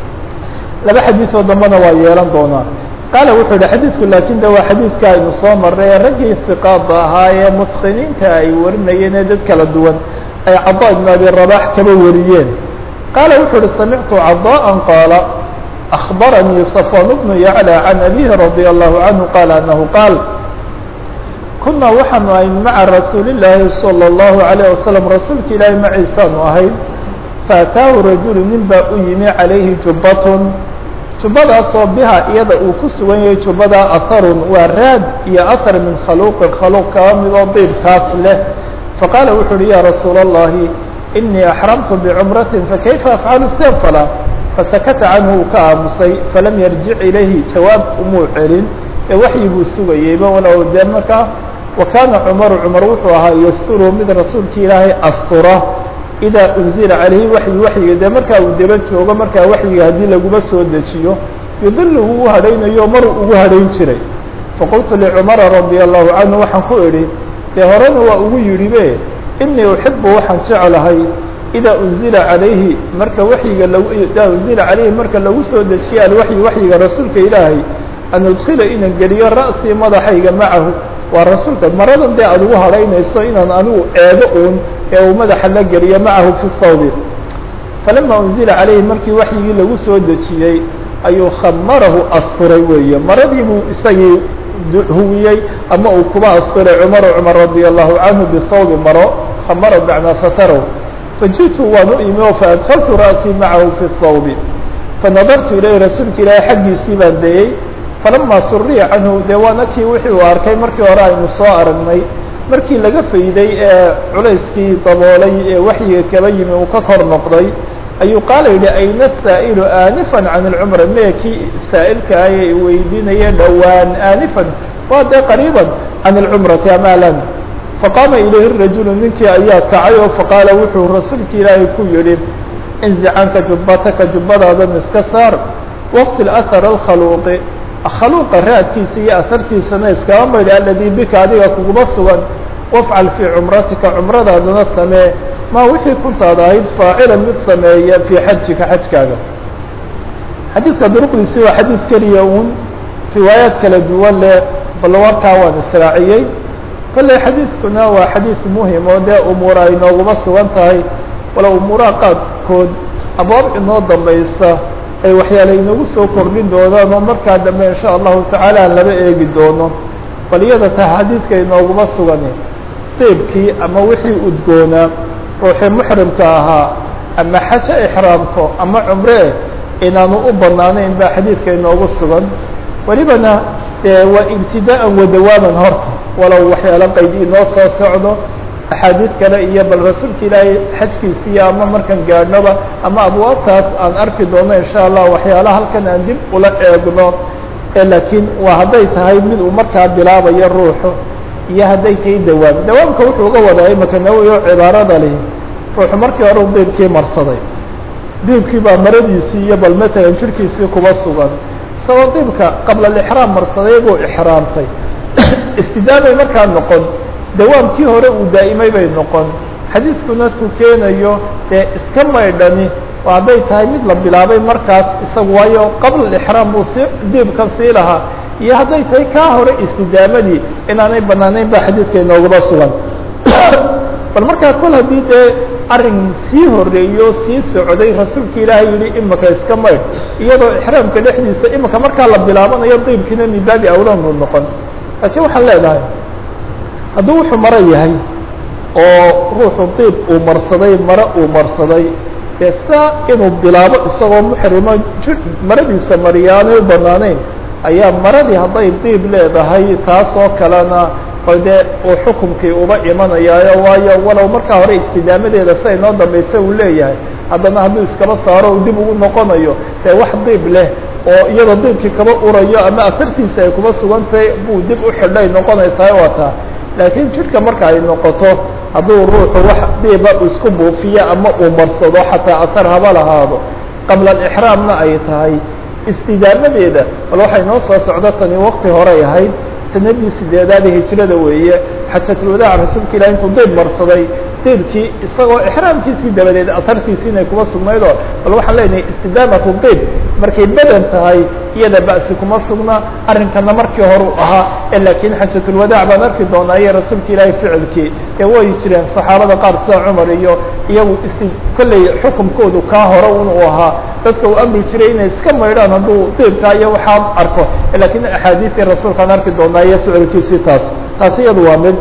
laba xadiisoo dambena waa yeelan doonaa qaala wuxuu yihi xadiidku laakin de waa xadiidka aynu soo marray ee raggii hiqaada ahaa ee mutqiniinta ay warinayeen ee dad kala duwan ay cadaa ibn abi rabax kaba wariyeen qaala wuxuu uhi samictu caضاءa qaala أخbaranii صafwan bnu yaclى can abihi radي الlahu canhu qaala anahu qaal kunaa waxaanu ahay maca rasuuli الlaahi salى الlahu عalيه wasalam rasuulka ilaahi maciisaanu ahayd faataahu rajulu nin baa u yimi calayhi jubbatun jubbadaasoo biha iyada uu ku sugan yahay jubbada aharun waa raad iyo ahar min khaluuqin khaluuq kaba midoo diibkaas leh faqaala wuxu uhi ya rasuula الlahi inii axramtu bicumratin fakayfa afcalu sen fala fasakata canhu uu ka aamusay falam yarjic ilayhi jawaab umuu celin ee waxyiguu sugayeyba walow dee markaa wa kaana cumaru cumar wuxuu ahaa yasturu mid rasuulka ilaahay astura idaa unzila calayhi waxyi waxyiga dee markaa uu daba joogo markaa waxyiga haddii laguma soo dejiyo yudiluhu u hadhaynayo maruu ugu hadhayn jiray faqultu licumara radia allahu canhu waxaan ku idhi dee horena waa ugu yidhi be inii uxibu waxaan jeclahay idaa unzila calayhi marka waxyiga lagu idaa unzila calayhi marka lagu soo dejiye alwaxyi waxyiga rasuulka ilaahay an udkhila inaan geliyo ra'sii madaxayga macahu waa rasuulka maradan dee aad ugu hadhaynayso inaan anigu eego uun ee uu madaxa la geliyo macahu fi thawbi falama unzila calayhi markii waxyigii lagu soo dejiyey ayuu khamarahu asturay weeye maradii buu isagii huwiyey ama uu kuba asturay cumaru cumar radia allahu canhu bithawbi maro khamara bacnaa satarahu fajiئtu waan u imi oo faadkaltu ra'sii macahu fi thawbi fanadartu ilayhi rasuulka ilaahay xaggiisii baan dayey falama suriya canhu dee waana kii wixii uu arkay markii hore aynu soo aragnay markii laga fayday ee culayskii daboolay ee waxyiga kaba yimi uu ka kor noqday ayuu qaala yidhi ayna saa'ilu aanifan can اlcumra mee kii saa'ilka ah ee weydiinaya dhowaan aanifan waa dee qariiban can اlcumrati amaalan faqaama ilayhi rajulu ninkii ayaa kacay oo faqaala wuxuu rasuulka ilaahay ku yidhi inzi canka jubbataka jubbadaadan iska saar waqsil ahara alkhaluuqi khaluuqa raadkiisa iyo asartiisana iskaba maydhi aladii bika adiga kuguma sugan wafcal fii cumratika cumradaadana samee maa wixii kuntaad ahayd faacilan mid sameeya fii xajika xajkaaga xadiidka duruqdiisi waa xadiid keliya uun riwaayaad kala duwan leh bal warkaa waan israaciyey kolley xadiidkuna waa xadiid muhim oo dee umuura ay nooguma sugan tahay wala umuuraha qaadkood abwaab inoo dambaysa ay waxyaale inagu soo kordhin doonaan oo markaa dambe insha allahu tacaala aan laba eegi doono bal iyada taa xadiidka inooguma sugani tiibkii ama wixii udgoonaa ruuxii muxrimka ahaa ama xajo ixraamto ama cumre inaanu u banaanayn baa xadiidka inoogu sugan welibana dee waa ibtidaa'an wadawaaman horta walow waxyaalo qayd inoo soo socdo axaadiid kale iyo bal rasuulka ilaahay xajkiisiiyo ama markan gaadhnoba ama abwaabtaas aan arki doono insha allah waxyaalaha halkan aan dib ula eegno laakiin waa hadday tahay mid uu markaa bilaabayo ruuxu iyo hadday tahay dawaam dawaamka wuxuu uga wadaa imaka nawowi oo cibaarada lihi ruuxu markii hore u diibkii marsaday diibkii baa maradiisii iyo bal matalan jirkiisii kuba sugan isagoo diibka qabla alixraam marsaday buu ixraamtay istidaamay markaa noqon dawaamkii hore uu daa'imay bay noqon xadiiskuna tukeenayo dee iska maydhani oo hadday tahay mid la bilaabay markaas isagu waayo qabla alixraam buu si diibkan sii lahaa iyo hadday tahay kaa hore istidaamadii inaanay banaanayn ba xadiidka inoogaba sugan bal markaa kol haddii dee arrin sii horeeyo sii socday rasuulka ilaahay yihi imika iska maydh iyadoo ixraamka dhexdiisa imika markaa la bilaabanayo diibkiina min baabi awlan buu noqon laakiin waxaan leedahay hadduu wuxuu maro yahay oo ruuxu diib uu marsaday mare uu marsaday dee sidaa inuu bilaabo isagoo muxrimo ji maradiisa mariyaanay u banaanayn ayaa maradii hadday diib leedahay taasoo kalena bal dee uu xukumkii uba imanayaayo waayo walow markaa hore istidaamadeeda siday noo dambaysa uu leeyahay haddana hadduu iskaba saaro u dib ugu noqonayo dee wax diib leh oo iyadoo diibkii kaba urayo ama asartiisa ay kuba sugantahay buu dib u xidhay noqonaysaa wataa laakiin jidhka marka ay noqoto hadduu ruuxu wax diiba isku buufiyo ama uu marsado xataa asar haba lahaado qabla alixraamna ay tahay istidaamadeeda bal waxay noo soo socdo tani waqti horay ahayd sanadii sideedaada hijrada weeye xajatulwadaac rasuulka ilahi intuu diib marsaday diibkii isagoo ixraamkiisii dabadeed asartiisii inay kuma sugnaydoo bal waxaan leenahay istidaamatu diib markay badan tahay iyada ba'si kuma sugna arrinkana markii horu ahaa ee laakiin xajatulwadaac baan arki doonaa iyo rasuulka ilaahay ficilkii ee way jireen saxaabada qaar sida cumar iyo iyagu isti kolley xukumkoodu kaa hore un uu ahaa dadka uu amri jiray inay iska maydhaan hadduu diibkaa iyo waxaan arko laakiin axaadiistii rasuulkaan arki doonaa iyo ficilkiisii taas taasi iyadu waa mid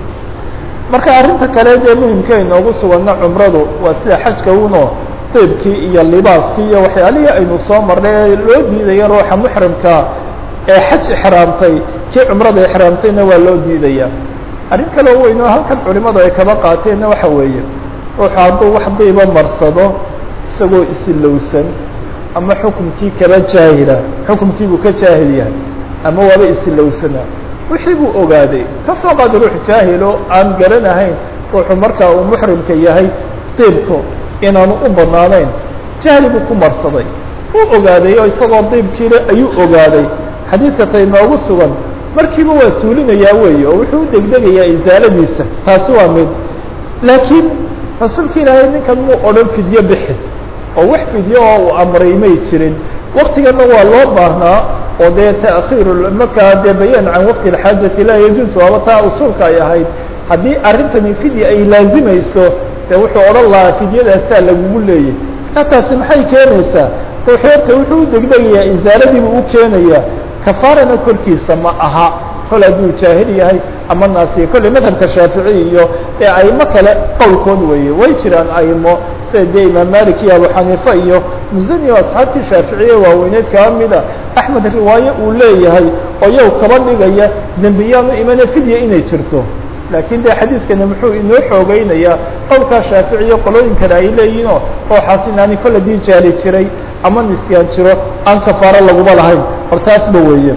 marka arrinta kale dee muhimka inoogu suganna cumradu waa sida xajka uno diibkii iyo libaaskii iyo waxyaalihii aynu soo marnay ee loo diidaya ruuxa muxrimka ee xaj ixraamtay kii cumrada ixraamtayna waa loo diidaya arrin kaleo weyn oo halkan culimadu ay kaba qaateenna waxa weeye ruuxu hadduu wax diiba marsado isagoo isilowsan ama xukumkii kaba jaahila xukumkiibuu ka jaahil yahay ama waaba isilowsanaa wixii buu ogaaday ka soo qaada ruux jaahilo aan garanahayn ruuxu markaa uu muxrimka yahay diibku inaanu u banaanayn jahli buu ku marsaday uu ogaaday oo isagoo diibkiile ayuu ogaaday xadiidka tay noogu sugan markiiba waa suulinayaa weeye oo wuxuu u degdegayaa isaaladiisa taasi waa mid laakiin rasuulka ilaahay ninkan muu odhan fidyo bixi oo wax fidyo oo uu amray may jirin waktigana waa loo baahnaa oo dee ta'khiir markaa dee bayaan can waqti اxaajati laa yajuuz waaba taa usuulka ay ahayd haddii arrintani fidya ay laazimayso dee wuxuu odhan lahaa fidyadaasaa lagugu leeyay markaa taasi maxay keenaysaa ruuxu horta wuxuu u degdegayaa isaaradiibu u keenayaa kafaarana korkiisa ma aha kol hadduu jaahil yahay ama naasiya kolley madhabka shaafici iyo ee aimo kale qowlkood weeye way jiraan aimo sida dee imaam malik iyo abu xaniifa iyo musani oo asxaabtii shaaficiye waaweyneed kaba mida axmed riwaaye uu leeyahay oo yow kaba dhigaya dembiyaanu imane fidya inay jirto laakiin de xadiidkani muxuu inoo xoogeynayaa qowlkaa shaaficiyo qolooyin kale ay leeyihinoo ooxaas inaani kol hadii jaali jiray ama nisyaan jiro aan kafaaro laguma lahayn hor taasba weeye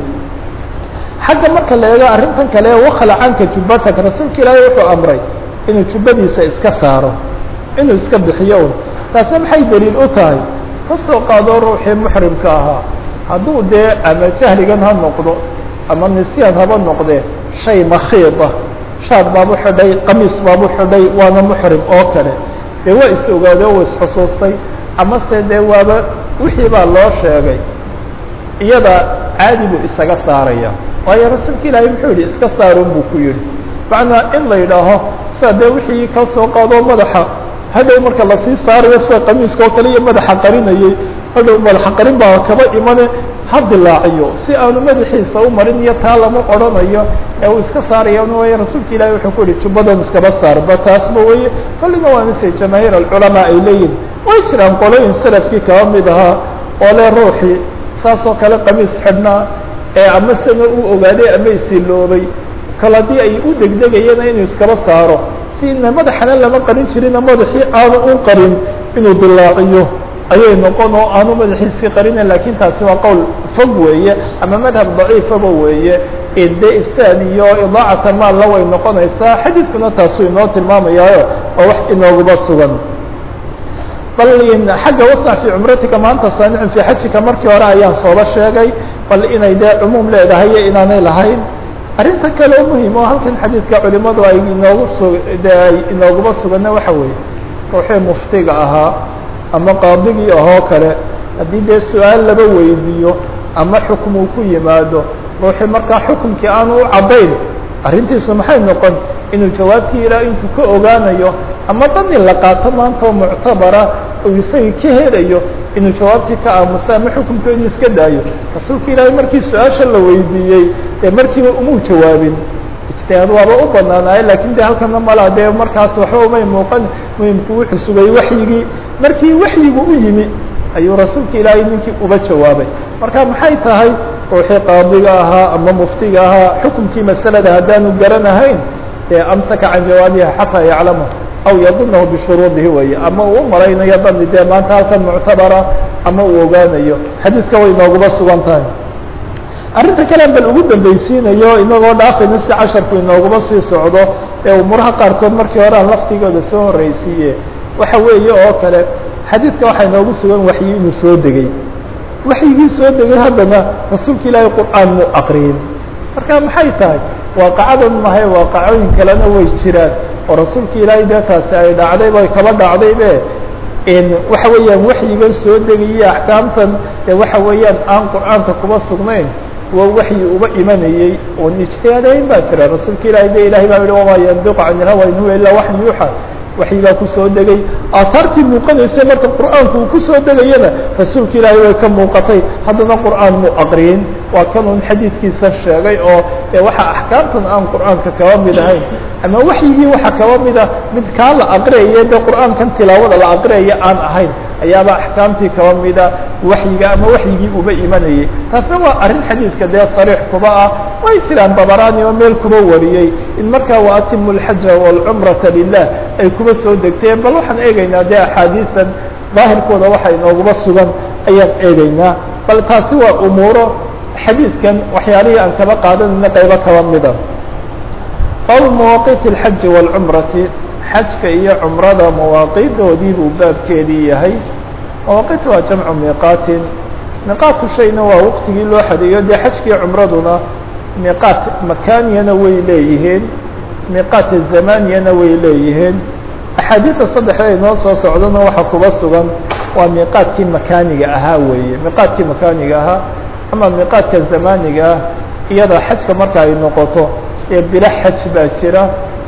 xagga marka la eego arrintan kale wakhlacanka jubbataka rasuulka ilaahay wuxuu amray inuu jubbadiisa iska saaro inuu iska bixiyo un taasna maxay daliil u tahay ka soo qaado ruuxii muxrimka ahaa hadduu dee ama jahligan ha noqdo ama nisyaan haba noqdee shay makhiid ah shaar baabu xidhay qamiis baabu xidhay waana muxrim oo kale dee waa is ogaade o isxusuustay ama se dee waaba wixii baa loo sheegay iyada caadi buu isaga saaraya waayo rasuulka ilaahay muxuu yihi iska saarun buu ku yihi macnaa in la yidhaaho sida dee wixii ka soo qaado madaxa hadhow marka lasii saarayo sida qamiiska oo kale iyo madaxa qarinayay hadhow madaxa qarin baa kaba imane ha dilaaciyo si aanu madaxiisa u marin iyo taa lama odhanayo ee uu iska saaraya way rasuulka ilahi wuxuu ku yihi jubbadan iskaba saarba taasba weye kollina waa mise jamaahiir alculamaa ay leeyihin way jiraan qolooyin salafkii kaba mid ahaa oo le ruuxii saas oo kale qamiis xidhnaa ee ama sana uu ogaaday ama isiloobay kal haddii ay u degdegayana inuu iskaba saaro sina madaxana lama qarin jirina madaxii aanu u qarin inuu dilaaciyo ayay noqon oo aanu madaxiisii qarina lakin taasi waa qowl fog weeye ama madhab daciifaba weeye de ifsaad iyo idaacata maalla way noqonaysaa xadiidkuna taasuu inoo tilmaamayaayo oo wax inooguba sugan bal xagga wasnac fii cumratika maanta saanicin fii xajika markii hore ayaan sooba sheegay bal inay dee cumuum leedahay iyo inaanay lahayn arrinta kale oo muhim oo halkan xadiidka culimadu ay inoogu su de ay inooguba suganna waxa weeye ruuxii muftiga ahaa ama qaadigii ahoo kale haddii dee su-aal laba weydiiyo ama xukm uu ku yimaado ruuxii markaa xukumkii aanu u caddayn arrintiisu maxay noqon inuu jawaabtii ilaa intuu ka ogaanayo ama dani la qaato maanta oo muctabara uu isagii ka helayo inuu jawaabtii ka aamuso ama xukumka inuu iska daayo rasuulka ilaahay markii su-aasha la weydiiyey dee markiiba umuu jawaabin ijtihaad waaba u banaanaay lakin de halkana malaa dee markaas waxba umay muuqan muhimku wuxuu sugay waxyigii markii waxyigu u yimi ayuu rasuulka ilaahay ninkii uba jawaabay marka maxay tahay ruuxii qaadiga ahaa ama muftiga ahaa xukumkii masalada haddaanu garanahayn dee amsaka can jawaabiha xataa yaclama aw yadunahu bishuruudihi weye ama uu malaynayo dani dee maanta halkan muctabara ama uu ogaanayo xadiidka way nooguba sugan tahay arrinta kalean bal ugu dambaysiinayo inagoo dhaafayna si casharku inooguba sii socdo ee umuraha qaarkood markii hore aan laftigooda soo horreysiiye waxa weeye oo kale xadiidka waxaa inoogu sugan waxyi inuu soo degay waxyigii soo degay haddana rasuulka ilaahay qur'aan muu aqriyin marka maxay tahay waaqacadan mahay waaqacooyin kalena way jiraan oo rasuulka ilaahay dee taasi ay dhacday bay kaba dhacdaybe waxa weeyaan waxyigan soo degaya axkaamtan dee waxa weeyaan aan qur'aanka kuba sugnayn waa waxyi uba imanayey oon ijtihaadayn baa jira rasuulka ilahay de ilahay baa yihi wamaa yandiqu can ilhawa in huwa ilaa waxyu yuuxa waxyi baa kusoo degay aahaartii muuqanaysay marka qur'aanku uu kusoo degayana rasuulka ilaahay way ka muuqatay haddana qur'aan muu aqriyin waa kanun xadiidkiisa sheegay oo e waxa axkaamtan aan qur'aanka kaba mid ahayn ama waxyigii waxa kaba mida mid kaa la aqriyaya dee qur'aankan tilaawada la aqriyaya aan ahayn ayaaba axkaamtii kaba mida waxyiga ama waxyigii uba imanayay taasna waa arrin xadiidka dee sariix kuba ah way jiraan dabaraani oo meel kuba wariyey in markaa waatimu alxaja waalcumrata lilah ay kuba soo degteen bal waxaan eegaynaa dee axaadiisan daahirkooda waxa inooguba sugan ayaan eegaynaa bal taasi waa umuuro xadiidkan waxyaalihii aan kaba qaadanayna qaybo kaba mida qawl mawaaqiit alxaji waalcumrati xajka iyo cumrada mawaaqiidoodii buu baabkeedii yahay mawaaqiit waa jamcu miiqaatin miiqaatu shayna waa waqtigii loo xadeeyo dee xajkiiyo cumraduna miiqaat makaaniyana way leeyihiin miiqaat zamaniyana way leeyihiin axaadiida saddexda inoo soo socdana waxa kuba sugan waa miiqaadkii makaaniga ahaa weeye miiqaadkii makaaniga ahaa ama miiqaadka zamaniga ah iyada xajka marka ay noqoto ee bilo xaj baa jira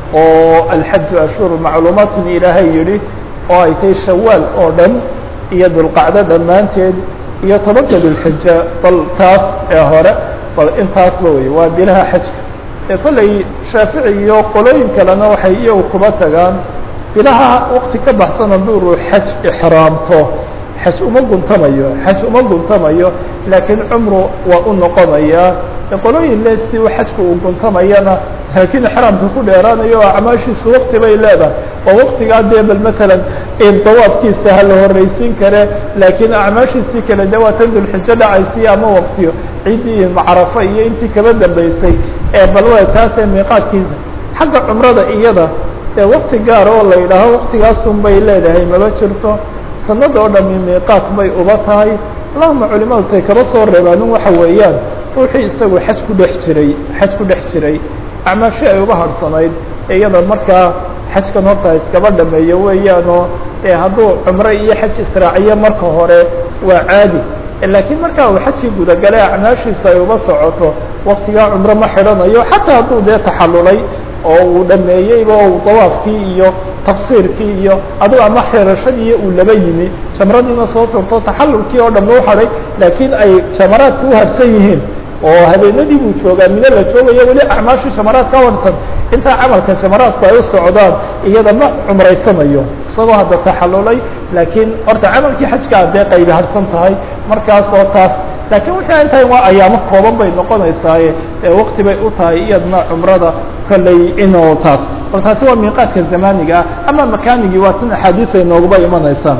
oo alxaju ashhuru macluumaatun ilaahay yihi oo ay tahay shawaal oo dhan iyo dulqacdo dhammaanteed iyo tobanka dulxija bal taas ee hore bal intaasba wey waa bilaha xajka ee kolley shaafici iyo qolooyin kalena waxay iyagu kuba tagaan bilaha wakti ka baxsan hadduu ruu xaj ixraamto xaj uma guntamayo xaj uma guntamayo laakiin cumru waa u noqonayaa qolooyin le sidii xajka uu guntamayana laakiin ixraamka ku dheeraanayo oo acmaashiisu wakti bay leedahay oo waktigaa dee bal matalan dawaafkiisa ha la horreysiin kare laakiin acmaashiisii kale de waa tan dulxijo dhacaysiy ama waktiyo ciddii macrafo iyo intii kaba dambeysay ee bal wa taasee miiqaadkiisa xagga cumrada iyada ee wakti gaar oo la yidhaaho waktigaasun bay leedahay maba jirto sanada oo dhami miiqaat bay uba tahay allahuma culimadu tay kaba soo reebaanin waxa weeyaan ruuxii isagu xaj ku dhex jiray xaj ku dhex jiray acmaashi ay uga harhsanayd ee iyada markaa xajkan horta iskaba dhameeyo weeyaanoo ee hadduu cumro iyo xaj israaciyo marka hore waa caadi laakiin markaa uu xajkii gudagale acmaashiisu ay uba socoto waktigaa cumro ma xidhanayo xataa hadduu dee taxallulay oo uu dhameeyeyba uu dawaafkii iyo tafsiirkii iyo aduu ama xirashadii uu laba yimi jamradiina soo turto taxallulkii oo dhan u hadhay laakiin ay jamaraadka u harsan yihiin oo habeenadii buu joogaa mino la joogayo weli acmaashu jamaraad ka warsan intaa camalka jamaraadku ay u socdaan iyada ma cumraysanayo isagoo hadda taxallulay laakiin horta camalkii xajkaa dee qaybi harsan tahay markaas oo taas laakiin wixii ay tahay waa ayaamo kooban bay noqonaysaaye ee wakti bay u tahay iyadna cumrada kolley inuu taas bal taasi waa miiqaadka zamaniga ah ama makaanigii waa tan axaadiis ay nooguba imanaysaa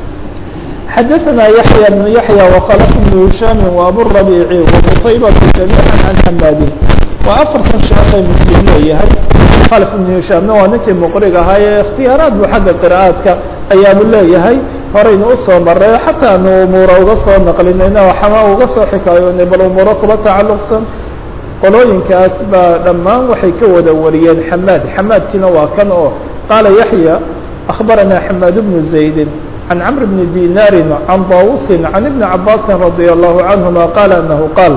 xadaثna yaحyى بن yaحyى وkلف بن هiشhاm وabالربيع وqطaybة جamيعا عan حmاdin waa afartan sheekay mslim leeyahay kلف بن هiشhaamna waa ninkii mqrig ahaa ee اkhtiyaaraad bu xagga qرا'aadka ayaabu leeyahay horaynu usoo maray xataa anu umuura uga soo naqlinayna xama uga soo xikaayoonay bal umuuro kuba tacaluqsan qolooyinkaas baa dhammaan waxay ka wada wariyeen xamaad xamaadkiina waa kan oo qaala yaحyى أخbarana xmاad بن زaيد عن cمر بن ديناr عن طاوس عن بن عabاس رضي الله عنهما قال أنه قال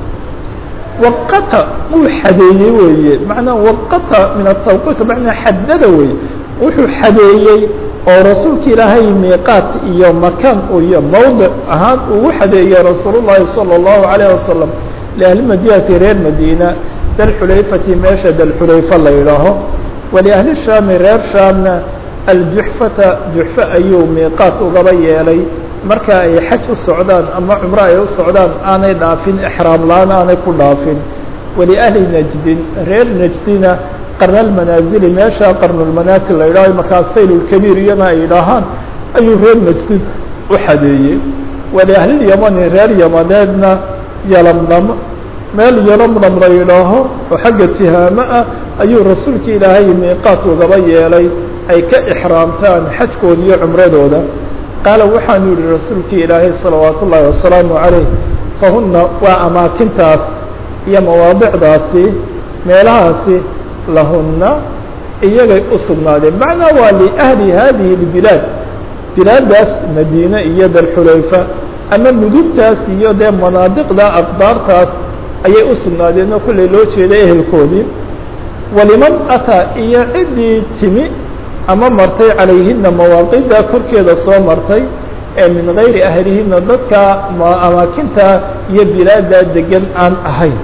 وqta wuu xadeeyey weeye مaعnaa وqta min التوqيt مaعnaa xadada wey wuxuu xadeeyey oo rasuulka ilaahay miiqاat iyo makan iyo mawdع ahaan ugu xadeeyey rasuul الlahi صلى الله عليه وسلم لأهli madinati reer madينة dalxulayfati meesha dalxulayfa la yidhaaho waliأhli shaami reer shaamna aljuxfata juxfe ayuu miiqaat ugaba yeelay marka ay xaj u socdaan ama cumro ay u socdaan aanay dhaafin exraam la-aan aanay ku dhaafin waliahli najdin reer najdina qarnalmanaazili meesha qarnulmanaasil la yidhaho markaa saylulkabiir iyana ay yidhaahaan ayuu reer najdin u xadeeyey waliahliyamani reer yamaneedna yalamnam meel yalamnam la yidhaaho oo xagga tihaamo ah ayuu rasuulka ilaahay miiqaat ugaba yeelay ay ka ixraamtaan xajkooda iyo cumradooda qaala waxaanu yihi rasuulkii ilaahay salawaat ullaahi wasalaamu calayh fahuna waa amaakintaas iyo mawaadicdaasi meelahaasi lahuna iyagay u sugnaadeen macnaa waa liahli hadihi اlbilaad bilaadaas madiine iyo dalxulayfa ama mudugtaas iyo dee manaadiqda aqdaartaas ayay u sugnaadeen oo kolley loo jeeda ehelkoodii waliman ataa iyo ciddii timi ama martay calayhina mawaaqida korkeeda soo martay ee min gayri ahlihina dadka amaakinta iyo bilaada degan aan ahayn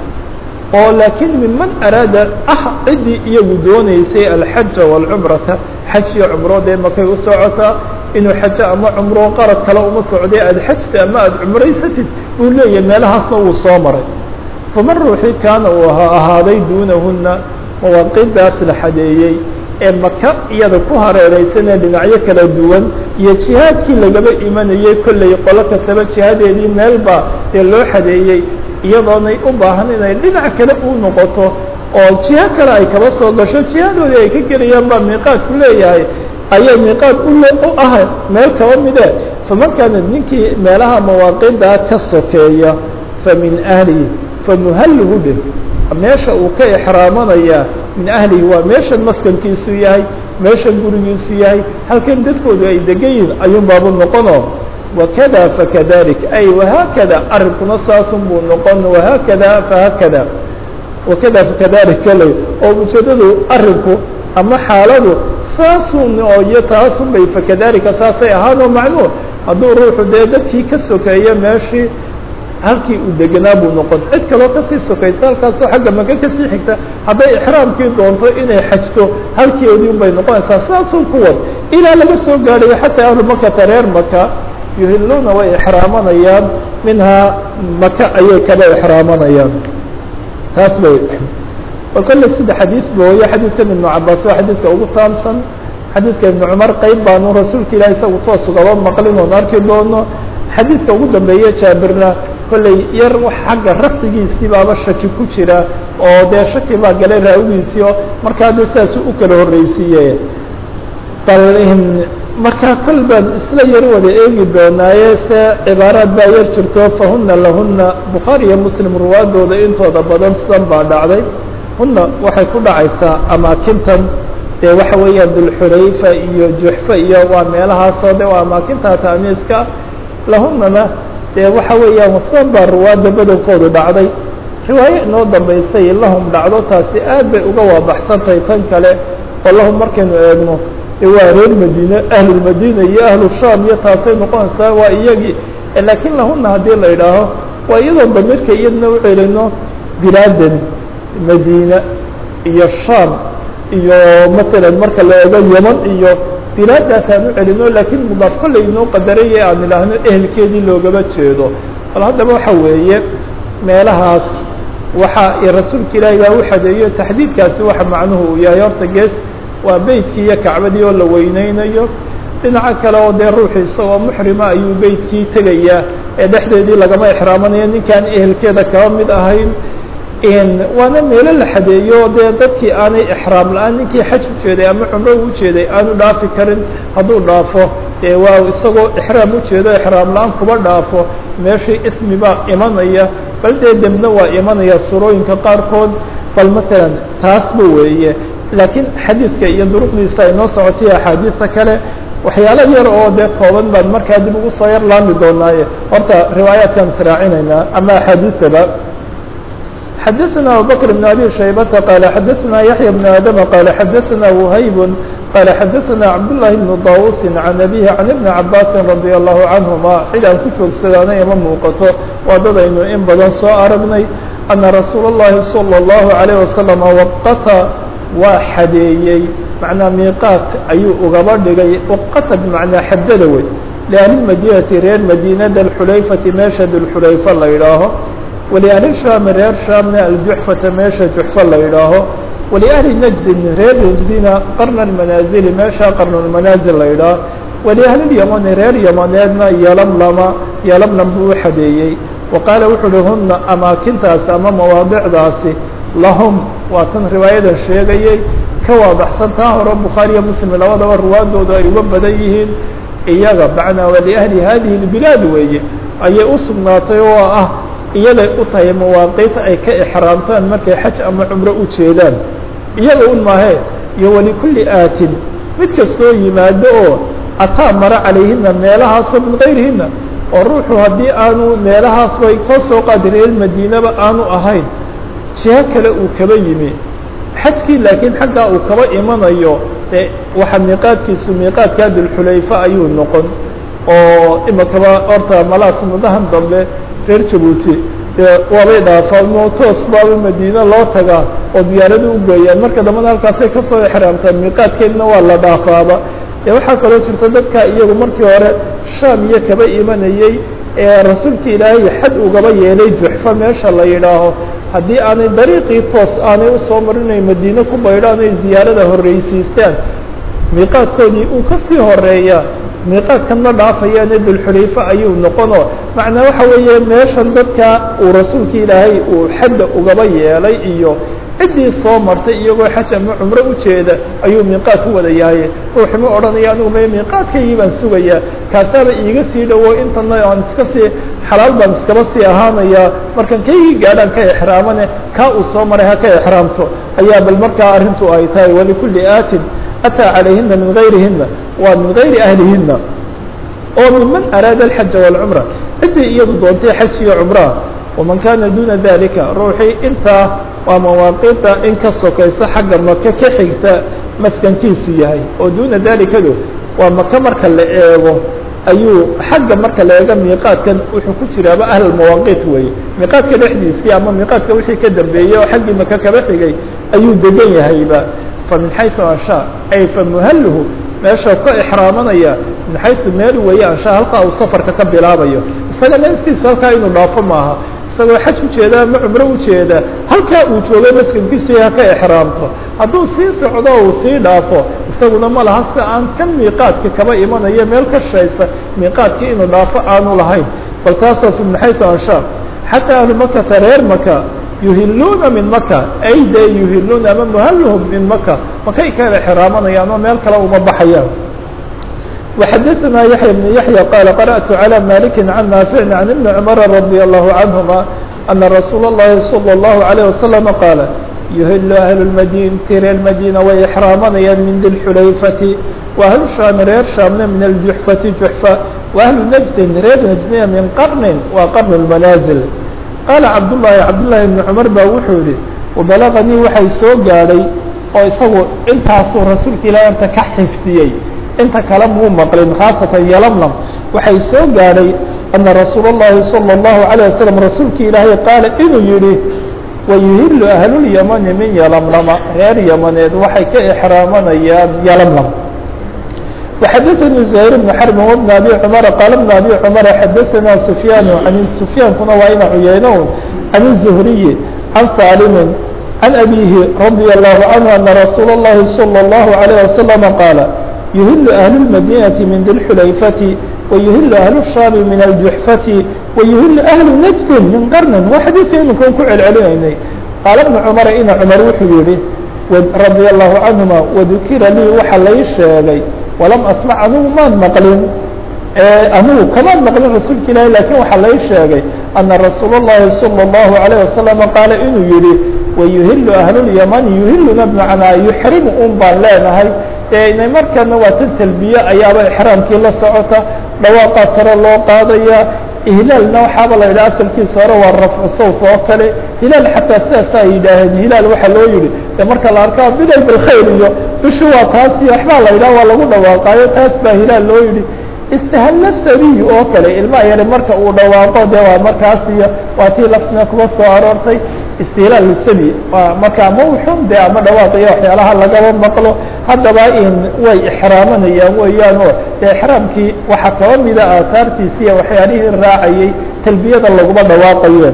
oo laakiin miman araada ah ciddii iyagu dooneysay alxaja waalcumrata xaj iyo cumro dee makay u socotaa inuu xajo ama cumro qarad kale uma socday aada xajta ama aada cumraysatid uu leeyahay meelahaasna wuu soo maray faman ruuxii kaana uu ahaaday duunahuna mawaaqidaas la xadeeyey ee maka iyada ku hareereysanee dhinacyo kala duwan iyo jihaadkii lagaba imanayey kolley qolo kastaba jihadeedii meelba ee loo xadeeyey iyadoonay u baahan inay dhinac kale u noqoto oo jiho kale ay kaba soo gasho jihadoodii ay ka gelayaan baa miiqaadku leeyahay ayay miiqaad u ah meel kaba mide faman kaana ninkii meelaha mawaaqidaa ka sokeeya fa min ahlihi famuhalluhu dheh meesha uu ka exraamanayaa min ahlihi waa meeshan maskankiisu yahay meeshan gurigiisu yahay halkan dadkoodu ay degan yihin ayuun baabu noqono wakada fakadalik ay wahaakada arrinkuna saasun buu noqon wahaakada fahaakada wakada fakadalik kale oo ujeedadu arrinku ama xaaladu saasun oo iyo taasun bay fakadalika saasay ahaanoo macnuu hadduu ruuxu dee dadkii ka sokeeyo meeshii halkii uu degenaa buu noqon cid kaloo kasii sokaysa halkaasoo xagga maka kasii xigta hadday ixraamkii doonto inay xajto halkeedii un bay noqonaysaa sidaasun ku wad ilaa laga soo gaadhayo xataa ahlu makata reer maka yuhiluuna way ixraamanayaan minhaa maka ayay kaba ixraamanayaan taas bay bal kolle sida xadiid mooye xadiidkan ibnu cabaas waa xadiidka ugu taamsan xadiidka ibnu cumar qeyb baanu rasuulka ilahi isagu toos ugaba maqlin oon arki doono xadiidka ugu dambeeye jaabirna kolley yar xagga rafdigiisii baaba shaki ku jira oo dee shaki baa galay raawigiisii oo markaa dee sidaasu u kala horreysiiye bal markaa kol baan isla yar wada eegi doonaaye se cibaaraad baa yar jirto fahuna lahuna bukhaari iyo muslim ruwaadooda intooda badan sidan baa dhacday huna waxay ku dhacaysaa amaakintan dee waxa weeyaan dulxurayfa iyo juxfa iyo waa meelahaasoo de waa amaakinta taamiiska lahunana dee waxa weeyaan wasan baa ruwaadda badankoodu dhacday riwaaye inoo dambaysay lahum dhacdo taasi aad bay uga waadaxsantahay tan kale oo lahum markaynu eegno waa reer madiine ahlulmadiina iyo ahlu sham iyo taasay noqonaysaa waa iyagii laakiin lahuna haddii la idhaaho waa iyadoo damirka iyadna u celino bilaadan madiina iyo sham iyo masalan marka la eego yeman iyo bilaadaas aan u celino laakiin mudaaf kolley inoo qadaraya aan idhaahno ehelkeedii loogama jeedo bal haddaba waxa weeye meelahaas waxa rasuulka ilaahi baa u xadeeyo taxdiidkaasi waxa macnuhu uu yahay horta gees waa beytkii iyo kacbadii oo la weyneynayo dhinaco kale oo dee ruuxu isagoo muxrima ayuu beytkii tegayaa ee dhexdeedii lagama ixraamanayo ninkaan ehelkeeda kaba mid ahayn waana meelo la xadeeyo dee dadkii aanay ixraam la-aan ninkii xaj ujeeday ama cumro ujeeday aanu dhaafi karin hadduu dhaafo dee waa isagoo ixraam ujeedo ixraam la-aan kuba dhaafo meeshii ismi baa imanaya bal dee dembna waa imanaya surooyinka qaarkood bal masalan taasba weeye laakiin xadiidka iyo duruqdiisa ay noo socotay axaadiista kale waxyaalo yar oo dee kooban baan markaa dib ugu soo yar laami doonaaye horta riwaayaadkaan israacinaynaa ama axaadiisaba xadaثna abubكر بن abي شhaybةa qال xadaثna yaحyى بن adم qال xadaثna وhayb qال xadaثna cabdاللahi بن dawusi عan أbيه عan iبن cabاsi رadي الlahu canهuma xil aan ku joogsadaanay ama muuqato waa dadaynu in badan soo aragnay أna rasuul الlahi صلى الlaهu عalيه وasلم waqata waa xadeeyey macnaa miiqaat ayuu ugaba dhigay waqata bmacnaa xadada wey لأhlimadinati reer madina dalxulayfati meesha dulxulayfa la idhaaho waliahli shaami reer shaamna aljuxfata meesha juxfa la yidhaaho waliahli najdin reer najdina qarna almanaazili meesha qarnulmanaazil la yidhaaho waliahlilyamani reer yamaneedna yalamlama yalamlam buu u xadeeyey wa qaala wuxu uhi huna amaakintaasi ama mawaadicdaasi lahum waa tan riwaayadan sheegayey ka waadaxsan taa hore bukhaariyo muslim labadaba ruwaadooda ay uga badan yihiin iyaga macnaa waliahli hadihi اlbilaad weeye ayay u sugnaatay oo ah iyaday u tahay mawaaqiita ay ka ixraamtaan markay xaj ama cumro u jeedaan iyaga un mahe iyo walikulli aatin mid kastoo yimaado oo ataa mara calayhina meelahaasoo min gayrihina oo ruuxu haddii aanu meelahaasba ka soo qaadi reer madiinaba aanu ahayn jiho kale uu kaba yimi xajkii laakiin xaggaa uu kaba imanayo de waxa miiqaadkiisu miiqaadkaa dulxulayfa ayuu noqon oo imakaba horta malaas mudahan dambe reer jabuuti dee waabay dhaafaan moo toos baaba madiine loo tagaa oo diyaarada u geeyaan marka dambana halkaasay kasoo exraamtaan miiqaadkeedna waa la dhaafaaba dee waxaa kaloo jirta dadka iyagu markii hore shaam iyo kaba imanayey ee rasuulka ilaahay xad ugaba yeelay juxfa meesha la yidhaaho haddii aanay dariiqii toos aanay usoo marinay madiine ku baydhaan ay ziyaarada horreysiistaan miiqaadkoodii uu kasii horeeya miiqaadkan ma dhaafayaane dulxulayfa ayuu noqono macnaa waxa weeye meeshan dadka uu rasuulka ilaahay uu xadda ugaba yeelay iyo ciddii soo martay iyagoo xaj ama cumro ujeeda ayuu miiqaad ku wada yahay ruuxi ma odhanaya anigu ma miiqaadkaygii baan sugayaa kaasaaba iiga sii dhowo intana aan iska sii xalaal baan iskaba sii ahaanayaa markan kaygii gaadhaan ka exraamane kaa uu soo maray ha ka exraamto ayaa bal markaa arrintu ay tahay walikulli aatin ataa calayhina min gayrihina waa min gayri ahlihina oo miman araada alxaja waalcumra ciddii iyadu doontay xaj iyo cumraa waman kaana duuna dalika ruuxii intaa waa mawaaqiita in ka sokaysa xagga maka ka xigta maskankiisu yahay oo duuna dalikadu waa maka marka la eego ayuu xagga marka la eego miiqaadkan wuxuu ku jiraaba ahl mawaaqiit weeye miiqaadka dhexdiisii ama miiqaadka wixii ka dambeeyey oo xaggii maka kaba xigay ayuu degan yahayba fa min xayثu anshaa ay fa muhalluhu meesha ka exraamanaya min xayثu meel weeye anshaa halkaa uu safarka ka bilaabayo isaga naftiisa halkaa inuu dhaafo maaha isagoo xaj ujeeda ama cumro ujeeda halkaa uu joogo maskankiisu ha ka exraamto hadduu sii socdo uu sii dhaafo isaguna ma laha si aan kan miiqaadka kaba imanayo meel ka shaysa miiqaadkii inuu dhaafo aanu lahayn bal taasoo fi min xayثu anshaa xataa ahlu makata reer maka yuhiluuna min maka ay de yuhiluuna ama muhaluhum min maka makay ka exraamanayaan oo meel kale uma baxayaan وxadثna yaحyى بن yaحyى qال qarأت عlى mالك عن ناaفع عن iبن cمر رضي الله عنهما أنa رasuul الlahi صلى الله عليه وسلم qاaل يhل أهل المdينة reer mdينة way exraamanayaan min di الxulayfةi وأهل شhاm reer شhaamna min الجuحفةi جuحفة وأهل نجدin reer نجدina min qرن waa qرن المناaزل qاaلa cabdاللahi cabdاللahi بن cمر ba wuxuu yihi وبلغnيi waxay soo gaadhay oo isagu intaasuu rasuulka ilah anta ka xifdiyey inta kale muu maqlin khaasatan yalamlam waxay soo gaadhay ana rasuul الlahi salى الlahu عalيه waslم rasuulki ilaahay qaala inuu yihi wayuhilu ahlulyamani min yalamlama reer yamaneed waxay ka exraamanayaan yalamlam وxadثnي زهير بن حرب وبن أbي cمر qال بن أbي cمر xadثna سفyاn عن سفyاankuna waa ina cuyeynown عن الزهري عن sاlm عن أbيه رضي الله عنه أنa رsuuل الlahi صلى الله عليه وسلم qاaل يهل أهل المدينة من ذي الحليفة ويهل أهل الشام من الجحفة ويهل أهل نجد من قرن وxadيث iminkan ku celcelinaynay qaaل بن cمر ina cمر wuxuu yihi رضي الله عنهما وذukira lii waxa lay sheegay وlam أسمع anigu maan mqlin anigu kamaan mqlin rasuulka ilahi lakin waxa lay sheegay أنa رasuul الlahi صلى الله عليه وسلم qاaل inuu yihi ويهل أهل اليمن يهilna بمعنaa يحrim un baan leenahay inay markana waa tan talbiye ayaaba exraamkii la socota dhawaaqaa sare loo qaadaya hilaalna waxaaba la yidhaha asalkiisa hore waa rafcu sawt oo kale hilaal xataa sidaasaa yidhaaheen hilaal waxaa loo yihi de marka la arkaa biday bilkhayr iyo bishu waa taas iyo waxbaa la yidhaha waa lagu dhawaaqaayo taas baa hilaal loo yihi istahalla sabiy oo kale ilmaha yare marka uu dhawaaqo de waa markaas iyo waa tii laftina kuba soo aroortay istihlaal sabi waa markaa mawxum de ama dhawaaqiyo waxyaalaha lagaba maqlo haddaba in way exraamanayaan weeyaan oo de exraamkii waxaa kaba mida aahaartiisiiya waxyaalihii raacayay talbiyada laguma dhawaaqayeen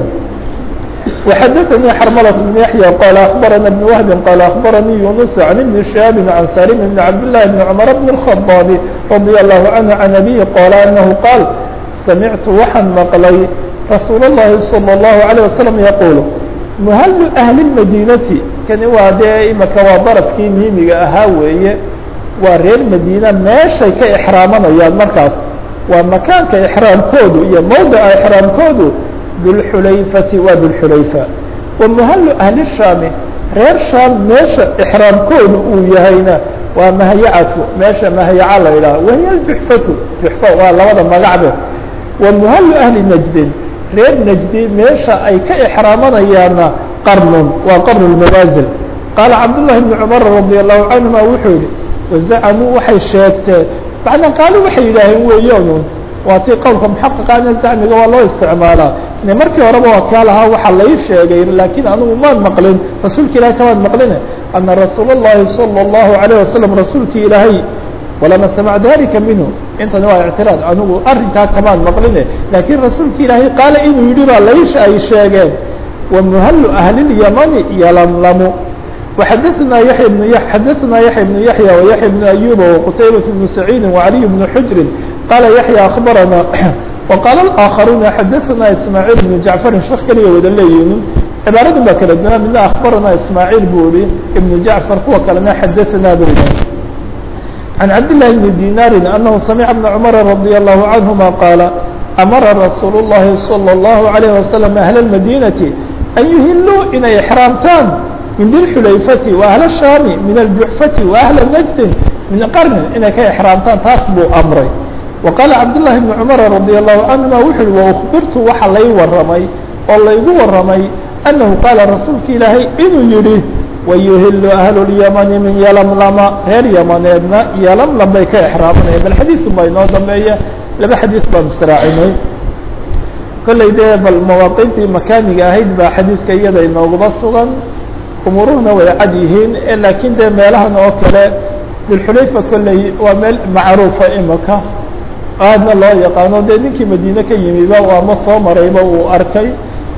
وxadثnي xرmلة بن يحيى qال أخبرنا بن وهب qال أخبرني يونس عن بن شهاب عن سالم بن عبد الله بن عمر بن الخطاب رضي الله عنه عن أبيه qال أنه qاaل سمعت waxaan مqلay رsuuل اللhi صلى الله عليه وسلم يقول مhل أهل المدينة kani waa dee imika waa darفkii miimiga ahaa weeye waa reer mdينة meeshay ka exraamanayaan markaas waa makaanka exraamkoodu iyo mowdca exraamkoodu dulxulayfati waa dulxulayfa wa muhallu ahli shaami reer shaam meesha exraamkoodu uu yahayna waa mahyacatu meesha mahyaca la yidhaha wahiya juxfatu juxfa waa labada magacbe wa muhallu ahli najdin reer najdi meesha ay ka exraamanayaanna qarnun waa qarnu lmanaazil qaala cabdullahi bni cumar radi allahu canhuma wuxuu yihi wazacamuu waxay sheegteen macnaa qaali waxay yidhaaheen weeyoonun waa tii qowlka muxaqiqaana zacmiga waa loo isticmaalaa ine markii horeba waa kaa lahaa waxaa lai sheegay laakiin anigu maan maqlin rasuulka ilahay kamaan maqline ana rasuul الlahi salى الlahu عalيه wasalam rasuulki ilaahay walama samac dalika minhu intani waa ictiraad anigu arrinkaa kamaan maqline laakiin rasuulka ilaahay qaala inuu yidhi baa lai ay sheegeen wamuhalu ahli اlyamani yalamlamu وxadثna yaحya بن xadثna yaحya بن yaحyى وyaحya بن أyuba وqtaybaة بن سacيidi وعaliي بن xujri qala yaحyى أخbarana وqاala الآkخaruuna xadثna ismاعيل بن jaعفari shek keliya wada leeyihin cibaaradu baa kala duwana midna أخbarana ismاعيل bu ihi iبن jaعفar kuwa kalena xadثna bu عن cabd للhi بن dinاri أنه samca بن cمر رضي الله عنهma qاala amara rasuul الlahi salى الlahu عalيه wasalam ahla اmadinati an yuhiluu inay exraamtaan min dilxulayfati wa ahla shaami min aljuxfati wa ahla najdin min qarnin inay ka exraamtaan taas buu amray wa qaala cabdالlahi bni cumar radi allahu canhuma wuxu uhi waukbirtu waxa lay waramay oo laygu waramay annahu qaala rasuulka ilaahay inuu yihi wayuhilu ahlu اlyamani min yalamlama reer yamaneedna yalamlam bay ka exraamanaya bal xadiisu baa inoo dambeeya laba xadiis baan israacinay kolley dee bal mawaaqiintii makaaniga ahayd baa xadiiska iyada inooguba sugan umuuruhuna way cad yihiin laakiin dee meelahan oo kale dulxulayfa kolley waa meel macruufa imaka aadna loo yaqaano dee ninkii madiine ka yimiba ama soo marayba uu arkay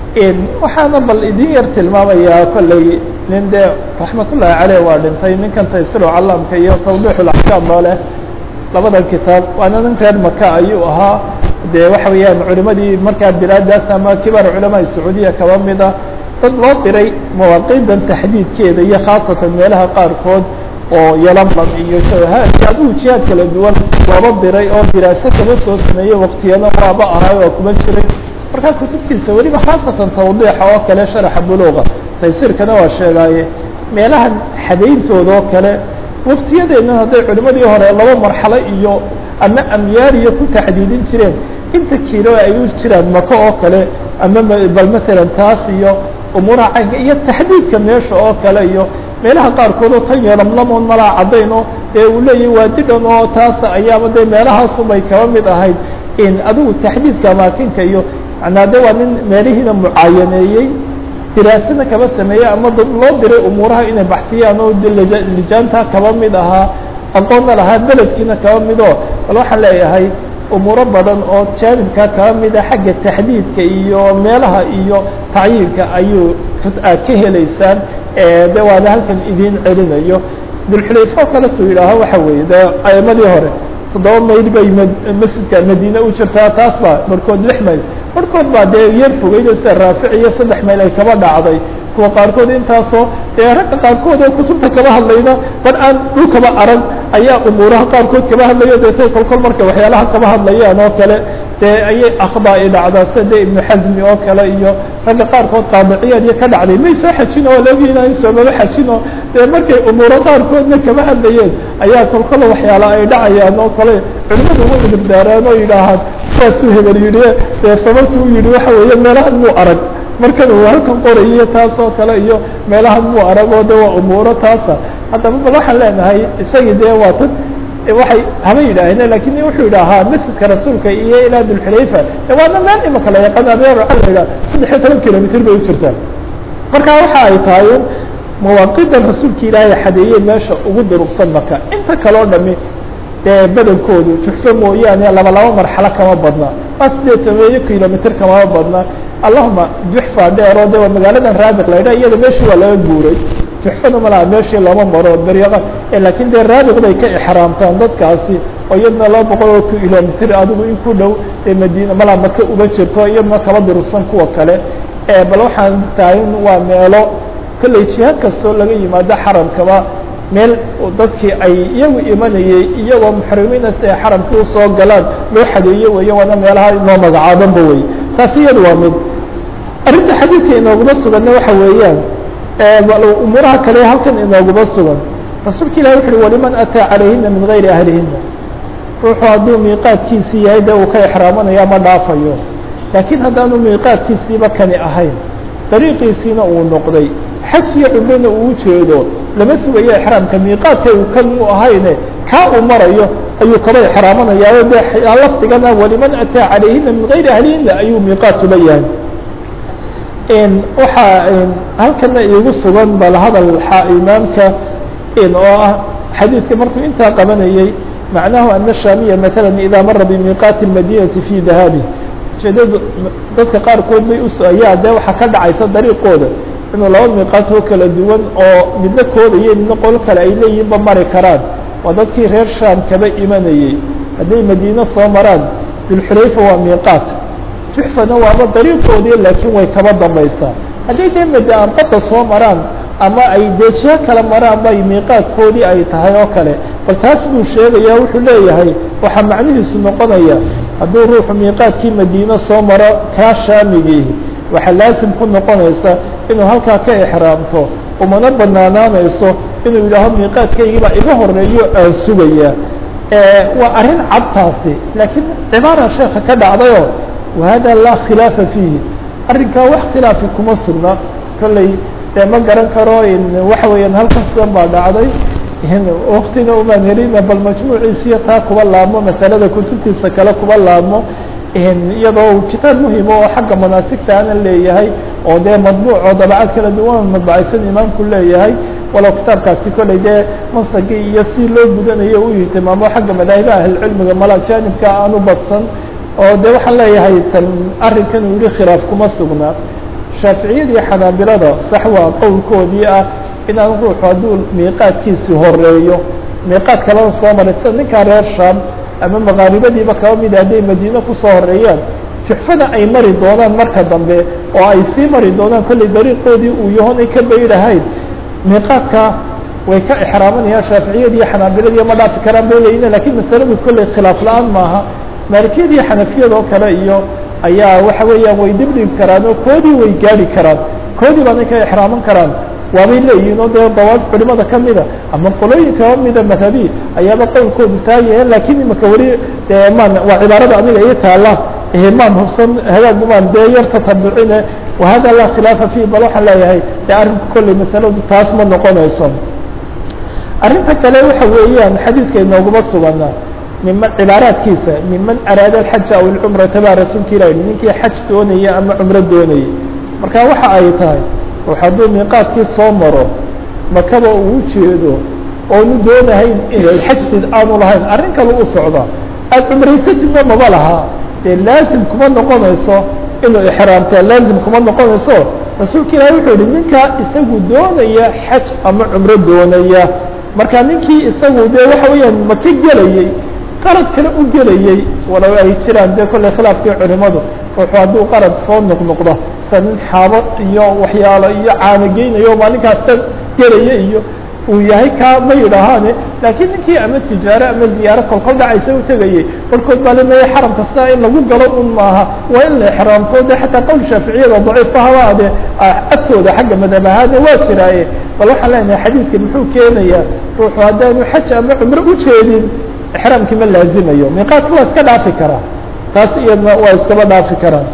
waxaana bal idin yar tilmaamayaa kolley nin dee raxmatullaahi caleyh waa dhintay ninkan taysiru calamka iyo tawdiixulaxkaam ba leh labadan kitaab waana nin reer maka ayuu ahaa dee waxa weeyaan culimadii markaa bilaadaas ama kibaar culamaa sacuudiya kaba mida dad loo diray mawaaqiidan taxdiidkeeda iyo khaasatan meelaha qaarkood oo yalamlam iyo shawahaad adigu jihaad kala duwan looba diray oo diraaso kaba soo sameeyey waktiyana waaba ahay oo kuma jiray markaa kutubtiisa weliba khaasatan tawdiixa oo kale sharaxa buluuqa taysiirkana waa sheegaaye meelahan xadayntooda oo kale waktiyadeenna hadday culimadii hore laba marxalo iyo ama amyaariya ku taxdiidin jireen inta kiilo ay u jiraan maka oo kale ama bal masalan taas iyo umuuraha caynka iyo taxdiidka meesha oo kale iyo meelaha qaarkood oo tan yeelamlamoon malaa caddayn oo dee uu leeyahy waa didhan oo taas ayaaba dee meelahaasubay kaba mid ahayd in adigu taxdiidka amaakinka iyo manaa de waa nin meelihiina mucaayaneeyey diraasada kaba sameeyey ama dad loo diray umuuraha inay baxsiyaan oo lijaanta kaba mid ahaa aqoonna lahaa beledkiina kaba midoo bal waxaan leeyahay umuuro badan oo jaanibkaa kaba mida xagga taxdiidka iyo meelaha iyo tacyiinka ayuu aad ka helaysaan de waana halkan idin celinayo dulxulayfo kaletu yidhaaho waxa weeye de aimadii hore toddoba mayl bay masjidka madiine u jirtaa taas baa barhkood lix mayl barhkood baa dee yar fogeydo sida raafic iyo saddex mayl ay kaba dhacday kuwa qaarkood intaasoo dee ragga qaarkood oo kutubta kaba hadlayna bar aan dhulkaba arag ayaa umuuraha qaarkood kaba hadlayo deetay kolkol marka waxyaalaha kaba hadlayaan oo kale dee ayay akhda i dhacdaa sida de ibnu xasmi oo kale iyo ragga qaarkood qaadiciyaad iyo ka dhacday may soo xajin oo lagiina in soomaba xajin oo dee markay umuuro qaarkoodna kaba hadlayeen ayaa kolkola waxyaala ay dhacayaan oo kale culimadu way idibdaaraan oo yidhaahaan saasuu hebel yidhi dee sababtu u yidhi waxa weeye meelahan muu arag markan uu halkan qorayiyo taas oo kale iyo meelahan muu arag oo de waa umuuro taasa haddaba bal waxaan leenahay isagii dee waa tad waxay haba yidhaaheen lakin wuxuu yidhaahaa masjidka rasuulka iyo ilaa dulxulayfa waana meel imaka la yaqaan abeer waxaa la yidhaha saddex iyo toban kilomitr bay u jirtaa marka waxa ay tahay mawaaqidan rasuulka ilaahay xadeeyey meesha ugu duruqsan maka inta kaleo dhami dee badankoodu juxfo mooyaane laba laba marxalo kama badna waa sideed tobaneyo kilomitr kamama badna allahuma juxfa dheer oo de waa magaaladan raabiq la yidhaha iyada meeshii waa laga guuray juxfana malaha meeshii looma maro beryaqa lakin dee raabiq bay ka exraamtaan dadkaasi oo iyadna laba boqol oo kilomitr adigu in ku dhow ee madiina malaa maka uba jirto iyadna kaba durugsan kuwa kale bal waxaan tahay waa meelo kolley jihaad kastoo laga yimaado xaramkaba meel dadkii ay iyagu imanayey iyagoo muxrimiina si ay xaramka usoo galaan loo xadeeyo weeye waana meelaha inoo magacaabanba wey taasi iyada waa mid arrinta xadiidka inooguma suganna waxa weeyaan umuuraha kale halkan inooguma sugan rasuulka ilahi wuxu uhi waliman ataa calayhina min gayri ahlihina ruuxu hadduu miiqaadkiisii yahay dee uu ka exraamanaya ma dhaafayo laakiin haddaanu miiqaadkiisiiba kani ahayn dariiqiisiina uu noqday xaj iyo cumrona uu ujeedo lama sugayo exraamka miiqaadka uu kan u ahayne kaa uu marayo ayuu kaba exraamanaya de lafdigana waliman ataa calayhina min gayri ahlihina ayuu miiqaadku leeyahay waxaa halkana iigu sugan bal hadal imaamka oo ah xadiidka markuu intaa qabanayey macnahu ana shaamiya matala idaa mara bimiiqaati اmadinati fi dahaabi ujeedadu dadka qaarkood bay us ayaa de waxaa ka dhacaysa dariiqooda inuu laba miiqaat oo kala duwan oo midna koodayo midna qol kale ay leeyihinba mari karaan waa dadkii reer shaam kaba imanayey hadday madiine soo maraan dulxulayfa waa miiqaat juxfana waaba dariiqoodii laakiin way kaba dambaysaa hadday dee madaan badda soo maraan ama ay deejiyo kala maraan bay miiqaadkoodii ay tahay oo kale bal taas buu sheegaya wuxuu leeyahay waxaa macnihiisu noqonaya hadduu ruuxu miiqaadkii madiine soo maro kaa shaamigii waxaa laasim ku noqonaysa inuu halkaa ka exraamto umana banaanaanayso inuu yidhaaho miiqaadkaygiibaa iga horeeyo aan sugaya waa arrin cadtaasi laakiin cibaara sheeka ka dhacdayoo wahada laa khilaafa fiihi arrinkaa wax khilaafi kuma sugna kolley dee ma garan karo waxa weeyaan halkan sidan baa dhacday waktina umaan helina bal majmuuciisiyo taa kuba laabmo masalada kutubtiisa kale kuba laabmo iyadoo kitaab muhima oo xagga manaasigta ana leeyahay oo dee madbuuc oo dabacad kala duwan madbacaysan imaamku leeyahay walow kitaabkaasi kolley dee masagii iyo si loo gudanayo u ihtimaamo xagga madaahibaha ahlcilmiga mala jaanibka aanu badsan oo de waxaan leeyahay tan arrinkan uu yihi khilaaf kuma sugna shaaficiyadii xanaabilada sax waa qowlkoodii ah inaan ruuxu hadduu miiqaadkiisi horeeyo miiqaad kalena soo maray sida ninkaa reer shaam ama makaaribadiiba kaba mida hadday madiine kusoo horeeyaan juxfada ay mari doonaan marka dambe oo ay sii mari doonaan kolley dariiqoodii uu yahoon ay ka bayrahayn miiqaadka way ka exraamanayaan shaaficiyadiiyo xanaabiladiiyo ma dhaafi karaan bay leeyiin lakiin masaladu kolley khilaaf la-aan maaha maalikiyadiiyo xanafiyadoo kale iyo ayaa waxa weeyaan way dibdhigi karaan oo koodii way gaari karaan koodii baanay ka exraaman karaan waabay leeyihin oo dee dawaab culimada kamida ama qolooyin kaba mida madhabi ayaaba qowlkoodu taagayeen lakiin imaka weli dee maan waa cibaarada aniga ii taala maan hubsan hagaagumaan dee yar tatabucine wahada laa khilaafa fiih bal waxaan leeyahay dee arrinku kolley masaladu taas ma noqonayso arrinta kale waxa weeyaan xadiidka inooguma sugana miman cibaaraadkiisa miman araada alxaja aw alcumrata baa rasuulka ilah yihi ninkii xaj doonaya ama cumro doonayay marka waxa ay tahay ruux hadduu miiqaadkii soo maro makaba uu jeedo oonu doonahayn inay xajtid aanu lahayn arrin kale u socda aad cumraysatidna maba lahaa dee laazim kuma noqonayso inuu ixraamtaa laazim kuma noqonayso rasuulka ilahi wuxuu yihi ninkaa isagu doonaya xaj ama cumro doonaya marka ninkii isagu dee waxa weeyaan maka gelayey qarad kale u gelayey walow ay jiraan dee kolley khilaafkii culimadu ruuxu hadduu qarad soo noqnoqdo sida nin xaabo iyo waxyaalo iyo caanogeynayo maalinkaasa gelaya iyo uu yahay kaa ma yidhaahaane laakiin ninkii ama tijaaro ama ziyaaro kolkol dhacaysa u tegayey barkood baa lemaya xaramka sidaa in lagu galo un maaha waa in la exraamto de xataa qowl shaaficiyada daciifa habaade agtooda xagga madhab ahaadna waa jiraaye bal waxaan leenahay xadiidka muxuu keenayaa ruuxu haddaanu xaj ama cumro ujeedin exraamkii ma laazimayo miiqaadka waa iska dhaafi karaa taas iyadna waa iskaba dhaafi karaan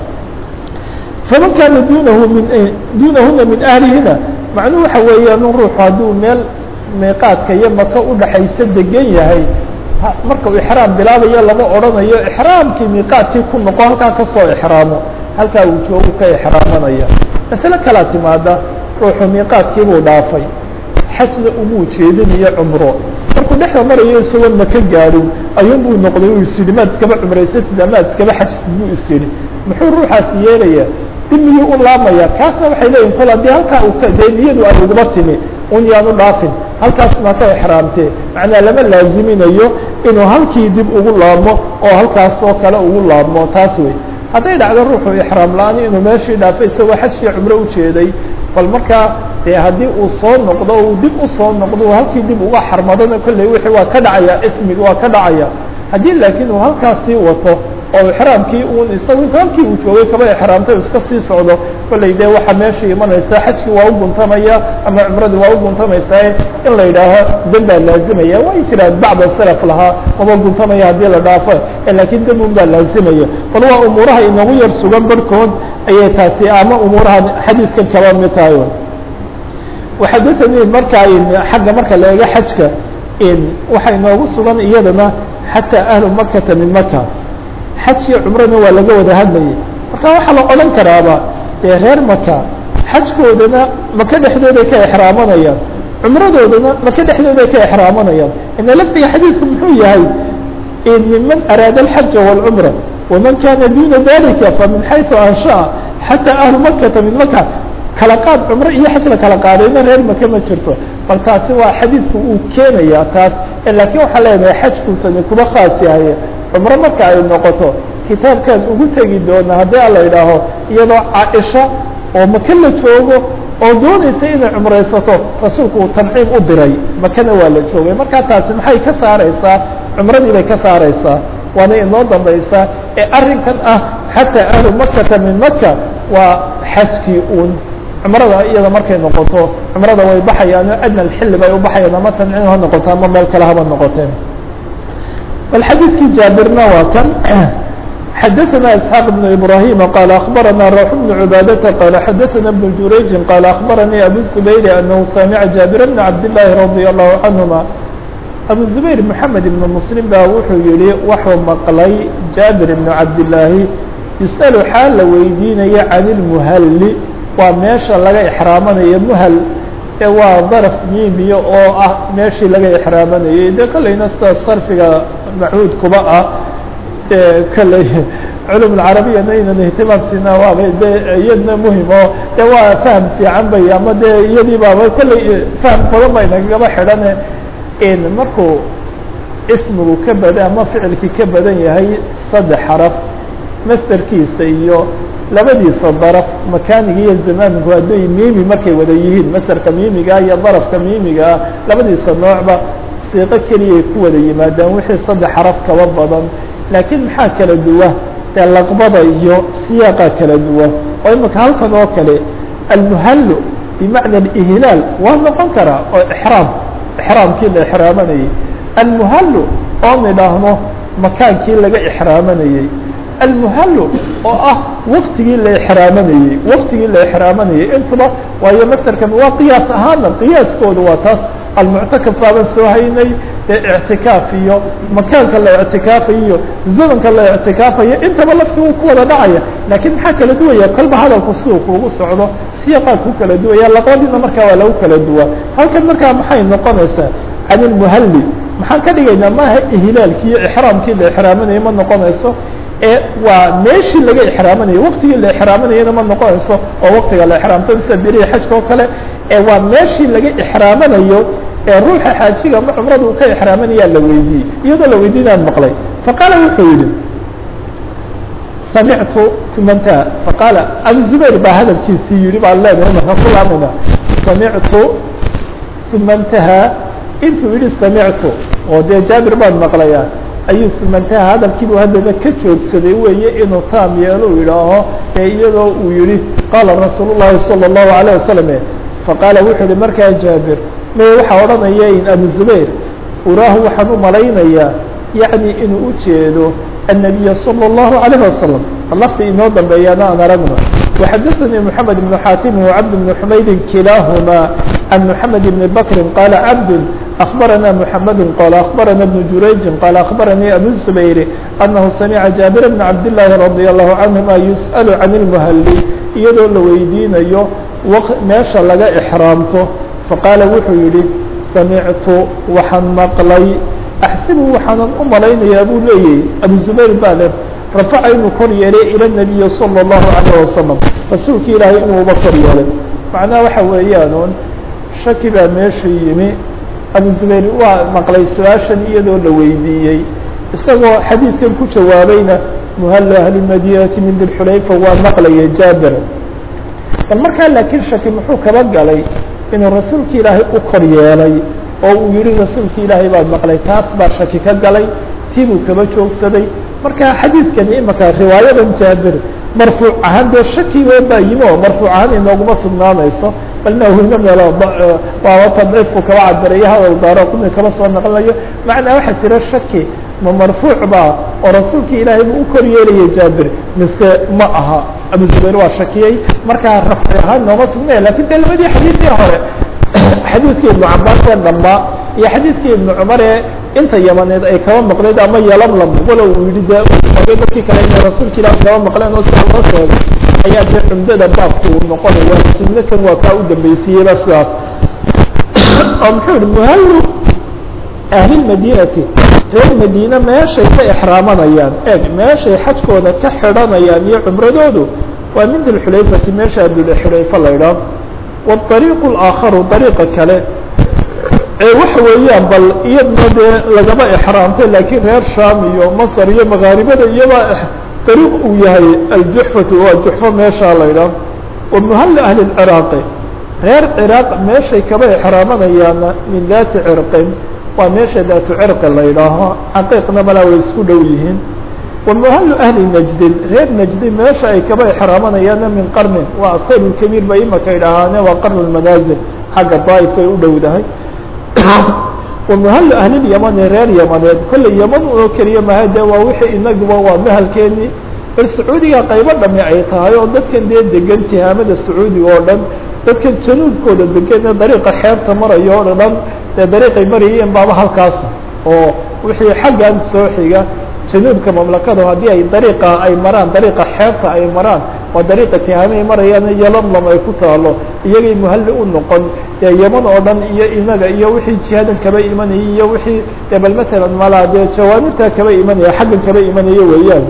faman kaana dunahu min dunahuna min ahlihina macnuhu waxa weeyaan ruuxu hadduu meel miiqaadka iyo maka udhaxaysa degan yahay marka uu ixraam bilaabayo lama odhanayo ixraamkii miiqaadkii ku noqo halkaa kasoo ixraamo halkaa uu joogu ka ixraamanaya masale kalaa timaada ruuxu miiqaadkiibuu dhaafay xajna umuu jeedinayo cumro markuu dhexda marayo isagoon maka gaadhin ayuun buu noqday uu is yidhi maad iskaba cumraysatid amaad iskaba xajtid buu is yidhi muxuu ruuxaasi yeelaya dimiyuu u laamaya kaasna waxay leeyihin kol haddii halkaa uu dee niyadu ay uguma timi un yaanu dhaafin halkaas maa ka exraamtee macnaa lama laaziminayo inuu halkii dib ugu laabmo oo halkaas oo kale ugu laabmo taas wey hadday dhacdo ruuxu ixraam la-aan inuu meeshii dhaafay isagoo xajkii cumro ujeeday bal markaa dee haddii uu soo noqdo uu dib usoo noqdo halkii dib uga xarmadona kolley wixii waa ka dhacaya ismig waa ka dhacaya haddii laakiin uu halkaasii wato oo ixraamkii un isagu inta halkii uu joogay kaba ixraamtay iska sii socdo kolley dee waxaa meesha imanaysa xajkii waa u guntamaya ama cumradii waa u guntamaysaa in la yidhaaho dan baa laazimaya way jiraan bacda salaf lahaa maba guntamaya haddii la dhaafo laakiin dan un baa laazimaya bal waa umuuraha inagu yar sugan barhkood ayay taasi ama umuuraha xadiidkan kaba mid tahay waxadaanii markaa xagga marka la eego xajka waxaa inoogu sugan iyadana xataa ahlu makata min maka xajkiyo cumrana waa laga wada hadlayay marka waxaa la odhan karaaba dee reer maka xajkoodana maka dhexdooday ka exraamanayaan cumradoodana maka dhexdooday ka exraamanayaan ina lafdiga xadiidku muxuu yahay miman araada alxaja wاlcumra waman kana duna dalika famin xayثu anshaأa xataa ahlu makata min maka kala qaad cumro iyo xaj la kala qaadayna reer maka ma jirto bal taasi waa xadiidku uu keenaya taas lakiin waxaa leenahay xajkuusani kuba khaas yahay cumro marka ay noqoto kitaabkaan ugu tegi doona haddii a la idhaaho iyadoo caaisha oo maka la joogo oo doonaysa inay cumraysato rasuulku uu tanciim u diray makana waa la joogay markaa taasi maxay ka saaraysaa cumradii bay ka saaraysaa waana inoo dambaysaa ee arrinkan ah xataa ahlu makata min maka waa xajkii uun cumrada iyada markay noqoto cumrada way baxayaan adna alxilli bay u baxayaan ama tancin ha noqoto ama meel kale haba noqoteen bal xadiidkii jaabirna waa kan xadaثna isxaaq بn ibrahima qaal akbarana rawx bn cibaadata qaala xadaثana bn jurayji qaala akbaranii abu zubayr anahu samica jaabir bn cabdillaahi radi allahu canهuma abu zubayr moxamed ibn muslim baa wuxuu yihi waxuu maqlay jaabir ibn cabdillaahi yus'alu xaal la weydiinaya can ilmuhalli waa meesha laga ixraamanayo muhal ee waa daraf miimiya oo ah meeshii laga ixraamanayay dee kolleyna sida sarfiga macuud kuba ah kolley culum alcarabiyana inaan ihtimaam siinaa waaba de iyadna muhim oo de waa fahm fiican bay ama de iyadii baaba kolley fahm badan ba inagaba xidhane in markuu ismigu ka badan ama ficilkii ka badan yahay saddex xaraf masderkiisa iyo labadiisa daraf makaaniga iyo zamaanku hadday miimi markay wada yihiin masderka miimigaa iyo darafka miimigaa labadiisa noocba siiqo keliyay ku wada yimaadaan wixii saddex xaraf kaba badan laakiin maxaa kala duwa dee laqbada iyo siyaaqa kala duwa oo imika halkan oo kale almuhallu bimacna alihlaal waa noqon karaa oo ixraam ixraamkii la ixraamanayey almuhallu oo nidhaahno makaankii laga ixraamanayey almuhallu oo ah waktigii la ixraamanayey waktigii la ixraamanayey intuba waayo maserkan waa qiyaas ahaana qiyaaskooda waa taas almuctakaf baaban soo haynay dee ictikaaf iyo makaanka la ictikaafayo iyo zamanka la ictikaafayo intaba lafti uu ku wada dhacaya laakiin maxaa kala duwaya kolba hadalku siduu kuugu socdo siyaqaa ku kala duwaya laqadiina markaa waa lagu kala duwa halkan markaa maxay noqonaysaa can ilmuhalli maxaan ka dhigaynaa maaha ihlaalkii iyo ixraamkii la ixraamanayay ma noqonayso ee waa meeshii laga ixraamanayay waktigii la ixraamanayana ma noqonayso oo waktiga la ixraamto sida berihi xajka oo kale ee waa meeshii laga ixraamanayo ee ruuxa xaajiga ma cumrada uu ka ixraamanayaa la weydiiyey iyadoo la weydiinaan maqlay faqaala wuxuu yihi samictu umanta faqaala abu zubayr baa hadalkiisii yihi baan leenahay markaan ku laamayna samictu uma ntahaa intuu yihi samictu oo dee jaabir baan maqlayaa ayuu sumantaha hadalkiibuu haddana ka joogsaday weeye inuu taam yeelo u yidhaaho ee iyadoo uu yihi qaala rasuul llahi salى الlahu عalيه wasalam faqaala wuxuu yihi markaa jaabir may waxaa odhanaya in abu zubayr uraahu waxaan u malaynayaa yacni inuu u jeedo النabiya salى الlahu عalيه wasalam lafta inoo dambeeyaana aan aragno وxadaثnii mحamed بن xaatim وcabd بن xumaydin kilaaهuma can mحamed بn bakri qaala cabd أخبرنا محمد قال أخبرنا بن جurayج قال أخبرني أبو الزبير أنه سمع جابر بن عبد الله رضي الله عنهما يسأل عن المهلي iyadoo la weydiinayo meesha laga إحراamto faqاala wuxuu yihi samictu waxaan maqlay أxsibu waxaanan u malaynayaa buu leeyahy أبو زبير baa le rafaca inuu kor yeelay ilى النabiyi صلى الlaهu عليه وaسلم rasuulka ilaahay inuuba kor yeelay macnaha waxa weeyaan shaki baa meesha yimi abu zubayr waa maqlay su-aashan iyadoo la weydiiyey isagoo xadiidkan ku jawaabayna muhallo ahli madinati min dilxulayfa waa maqlaya jaabir bal markaa laakiin shaki muxuu kaba galay inuu rasuulka ilaahay u kor yeelay oo uu yihi rasuulka ilaahay baa maqlay taas baa shaki ka galay tiibuu kaba joogsaday marka xadiidkani imaka riwaayadan jaabir marfuuc ahaan dee shakigo baa yimi oo marfuuc ahaan inooguma sugnaanayso balna hino meelo waaba tadciifku kaba cabirayo hadal daaro kuna kaba soo naqlinayo macnaa waxaa jira shaki ma marfuuc baa oo rasuulka ilaahay buu u kor yeelaya jaabir mise ma aha abu zubayr waa shakiyey markaa rafci ahaan nooma sugnaya lakin dee labadii xadiidkii hore xadiidkii ibnu cabaas ee dhambaa iyo xadiidkii ibnu cumar ee inta yamaneed ay kaba maqleed ama yalamlam walow uu yihi de sheegay dadkii kale inay rasuulka ilaah kaba maqleen oo sida loo sheegay ayaa dee cumdada baabku uu noqonaya sunnakan waa kaa u dambaysiiyeyba sidaas oo muxuu yihi muhallu ahlilmadinati reer madiine meeshay ka exraamanayaan eeg meeshay xajkooda ka xidhanayaan iyo cumradoodu waa min dilxulayfati meesha dulxulayfa la idhaah waariiqu اlaakharu dariiqa kale ee waxa weeyaan bal iyadna dee lagaba exraamtay laakiin reer sham iyo masr iyo makaaribada iyaba dariiq uu yahay aljuxfatu waa juxfo meeshaa la idhaah wa muhalli ahli اciraaqi reer ciraaq meeshay kaba exraamanayaana min daati cirqin waa meesha daatu cirqi la yidhaaho caqiiqna malaa way isku dhow yihiin wamuhalu ahli najdin reer najdi meesha ay kaba exraamanayaana min qarnin waa asaylulkabiir ba imaka idhaahaane waa qarnu lmanaazil xagga daa'if ay u dhowdahay wamuhalu ahlilyamani reer yamaneed kolley yaman oo keliya maha dee waa wixii inaguba waa mahalkeenii bal sacuudiga qaybo dhami ay tahay oo dadkan dee degan tihaamada sacuudiga oo dhan dadkan januubkooda degan ee dariiqa xeebta marayo o dhan dee dariiqay marayeen baaba halkaas oo wixii xaggan soo xiga januubka mamlakada haddii ay dariiqa ay maraan dariiqa xeebta ay maraan waa dariiqa tihaame ay marayaan iyo lamlam ay ku taalo iyagay muhalli u noqon dee yaman oo dhan iyo inaga iyo wixii jihadan kaba imanayay iyo wixii dee bal matalan malaa dee jawaamirtaa kaba imanaya xaggan kaba imanaya weeyaan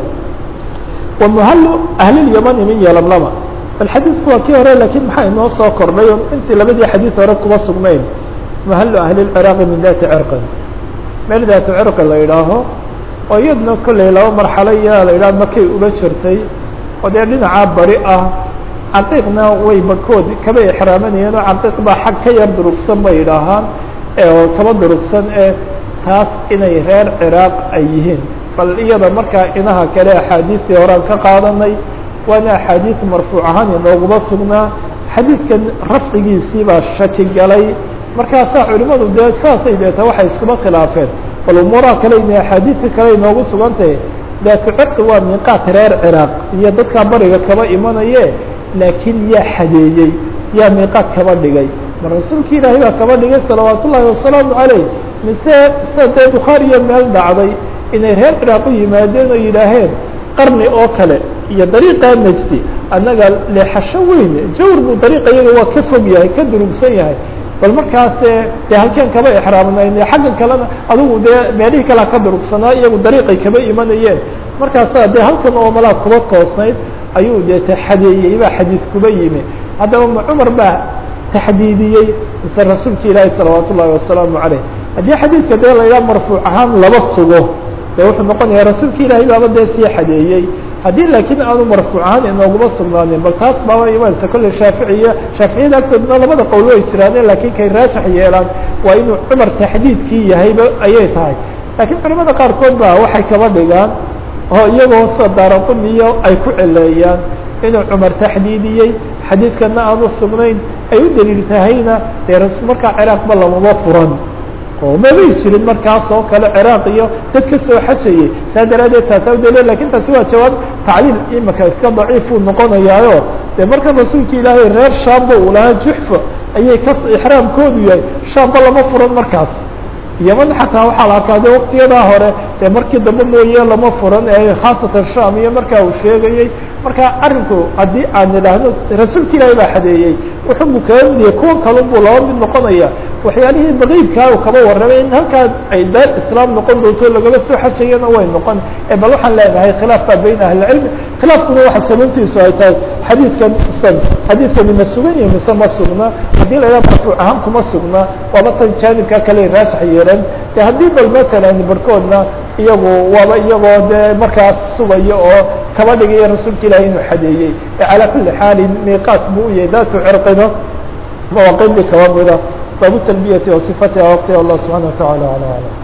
wa muhallu ahlilyamani min yalamlama bal xadiidku waa kii hore lakiin maxaa inoo soo kordhay o intii labadii xadiid hore kuma sugnayn muhallu ahli lciraaqi min dati cirqin meel daatu cirqi la yidhaaho oo iyadna kolley laba marxalo iyaa la yidhaha makay uga jirtay oo dee dhinacaa bari ah caqiiqna way bakood kaba exraamanayeen oo caqiiq baa xag ka yar durugsan bay yidhaahaan oo kaba durugsan ee taas inay reer ciraaq ay yihiin bal iyada markaa inaha kale axaadiistii horaan ka qaadanay waana axaadiis marfuuc ahaan inooguma sugnaa xadiidkan rafcigiisii baa shaki galay markaasaa culimadu dee saasay deeta waxay iskuma khilaafeen bal umuuraha kale ina axaadiidka kale inoogu sugantahay daatu cirqi waa miiqaat reer ciraaq iyo dadkaa bariga kaba imanaye laakiin yaa xadeeyey yaa miiqaat kaba dhigay ma rasuulki ilaahay baa kaba dhigay salawaat ullaahi wasalaamu caleyh mise sida dee bukhaariya meel dhacday inay reer ciraaq u yimaadeen oo yidhaaheen qarni oo kale iyo dariiqaa najdi annaga leexasho weyn jawr buu dariiqa iyaga waa ka fog yahay ka durugsan yahay bal markaas dee halkeen kaba exraamnayn xagga kalena adigu dee meelihii kalea ka durugsanaa iyagu dariiqay kaba imanayeen markaasaa dee halkan oo malaa kuba toosnayd ayuu dee taxadeeyey baa xadiid kuba yimi haddaba ma cumar baa taxdiidiyey mise rasuulka ilaahi salawaat ullaahi wasalaamu caleyh haddii xadiidka dee la yidhaha marfuuc ahaan laba sugo dee wuxuu noqonayaa rasuulka ilaahay baaba dee sii xadeeyey haddii laakiin aanu marfuuc ahaan inooguma sugnaanin bal taas baaba imanaysa kolley shaaficiya shaaficiyada agtoodna labada qowl way jiraaneen laakiin kay raajax yeelaan waa inuu cumar taxdiidkii yahayba ayay tahay laakiin culimada qaarkood ba waxay kaba dhigaan oo iyagoo sida daaraquniyo ay ku celeeyaan inuu cumar taxdiidiyey xadiidkana aanu sugnayn ay u daliil tahayna dee ras markaa ciraaqba lamama furan oo mamay jirin markaas oo kale ciraaq iyo dad ka soo xajayey saa daraadeed taasaa udaliya lakin taasi waa jawaab tacliil imika iska daciifuu noqonayaayo dee marka rasuulka ilaahay reer shaamba uu lahaa juxfa ayay ka ixraamkoodu yahay shaamba lama furan markaas yaman xataa waxaa la arkaa de waktiyadaa hore dee markii dambe mooye lama furan ee khaasatan sham iyo markaa uu sheegayey marka arrinku haddii aan idhaahno rasuulka ilaahay baa xadeeyey wuxuu kaga mid yahay kuwan kalun buu laba mid noqonaya waxyaalihii baqiibkaa uu kaba warramay in halkaa ay daar islaam noqon doonto lagaba soo xajayana way noqon bal waxaan leenahay khilaaf baa bayna ahlicilmi khilaafkuna waxa sababtiisu ay tahay xadiidkan san xadiidkani ma sugan yahi mise ma sugna haddii la yidhaha marfuuc ahaan kuma sugna waaba tan jaanibkaa kale raajax yeelan de haddii bal matalan barkoodna iyagu waaba iyagoo dee markaas sugayo oo kaba dhigaya rasuulka ilahi inuu xadeeyey calaa kuli xaalin miiqaat buu u yahay daatu cirqina mawaaqidii kaba mida baabu talbiyati wa sifatiha waqtiha allah subxana wataعala alى alam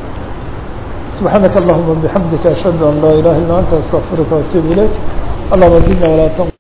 subxaanaka allahuma bixamdika ashhadu an laa ilaha illa anta astaqfiruka waatuub ilayk allahuma zidna walaa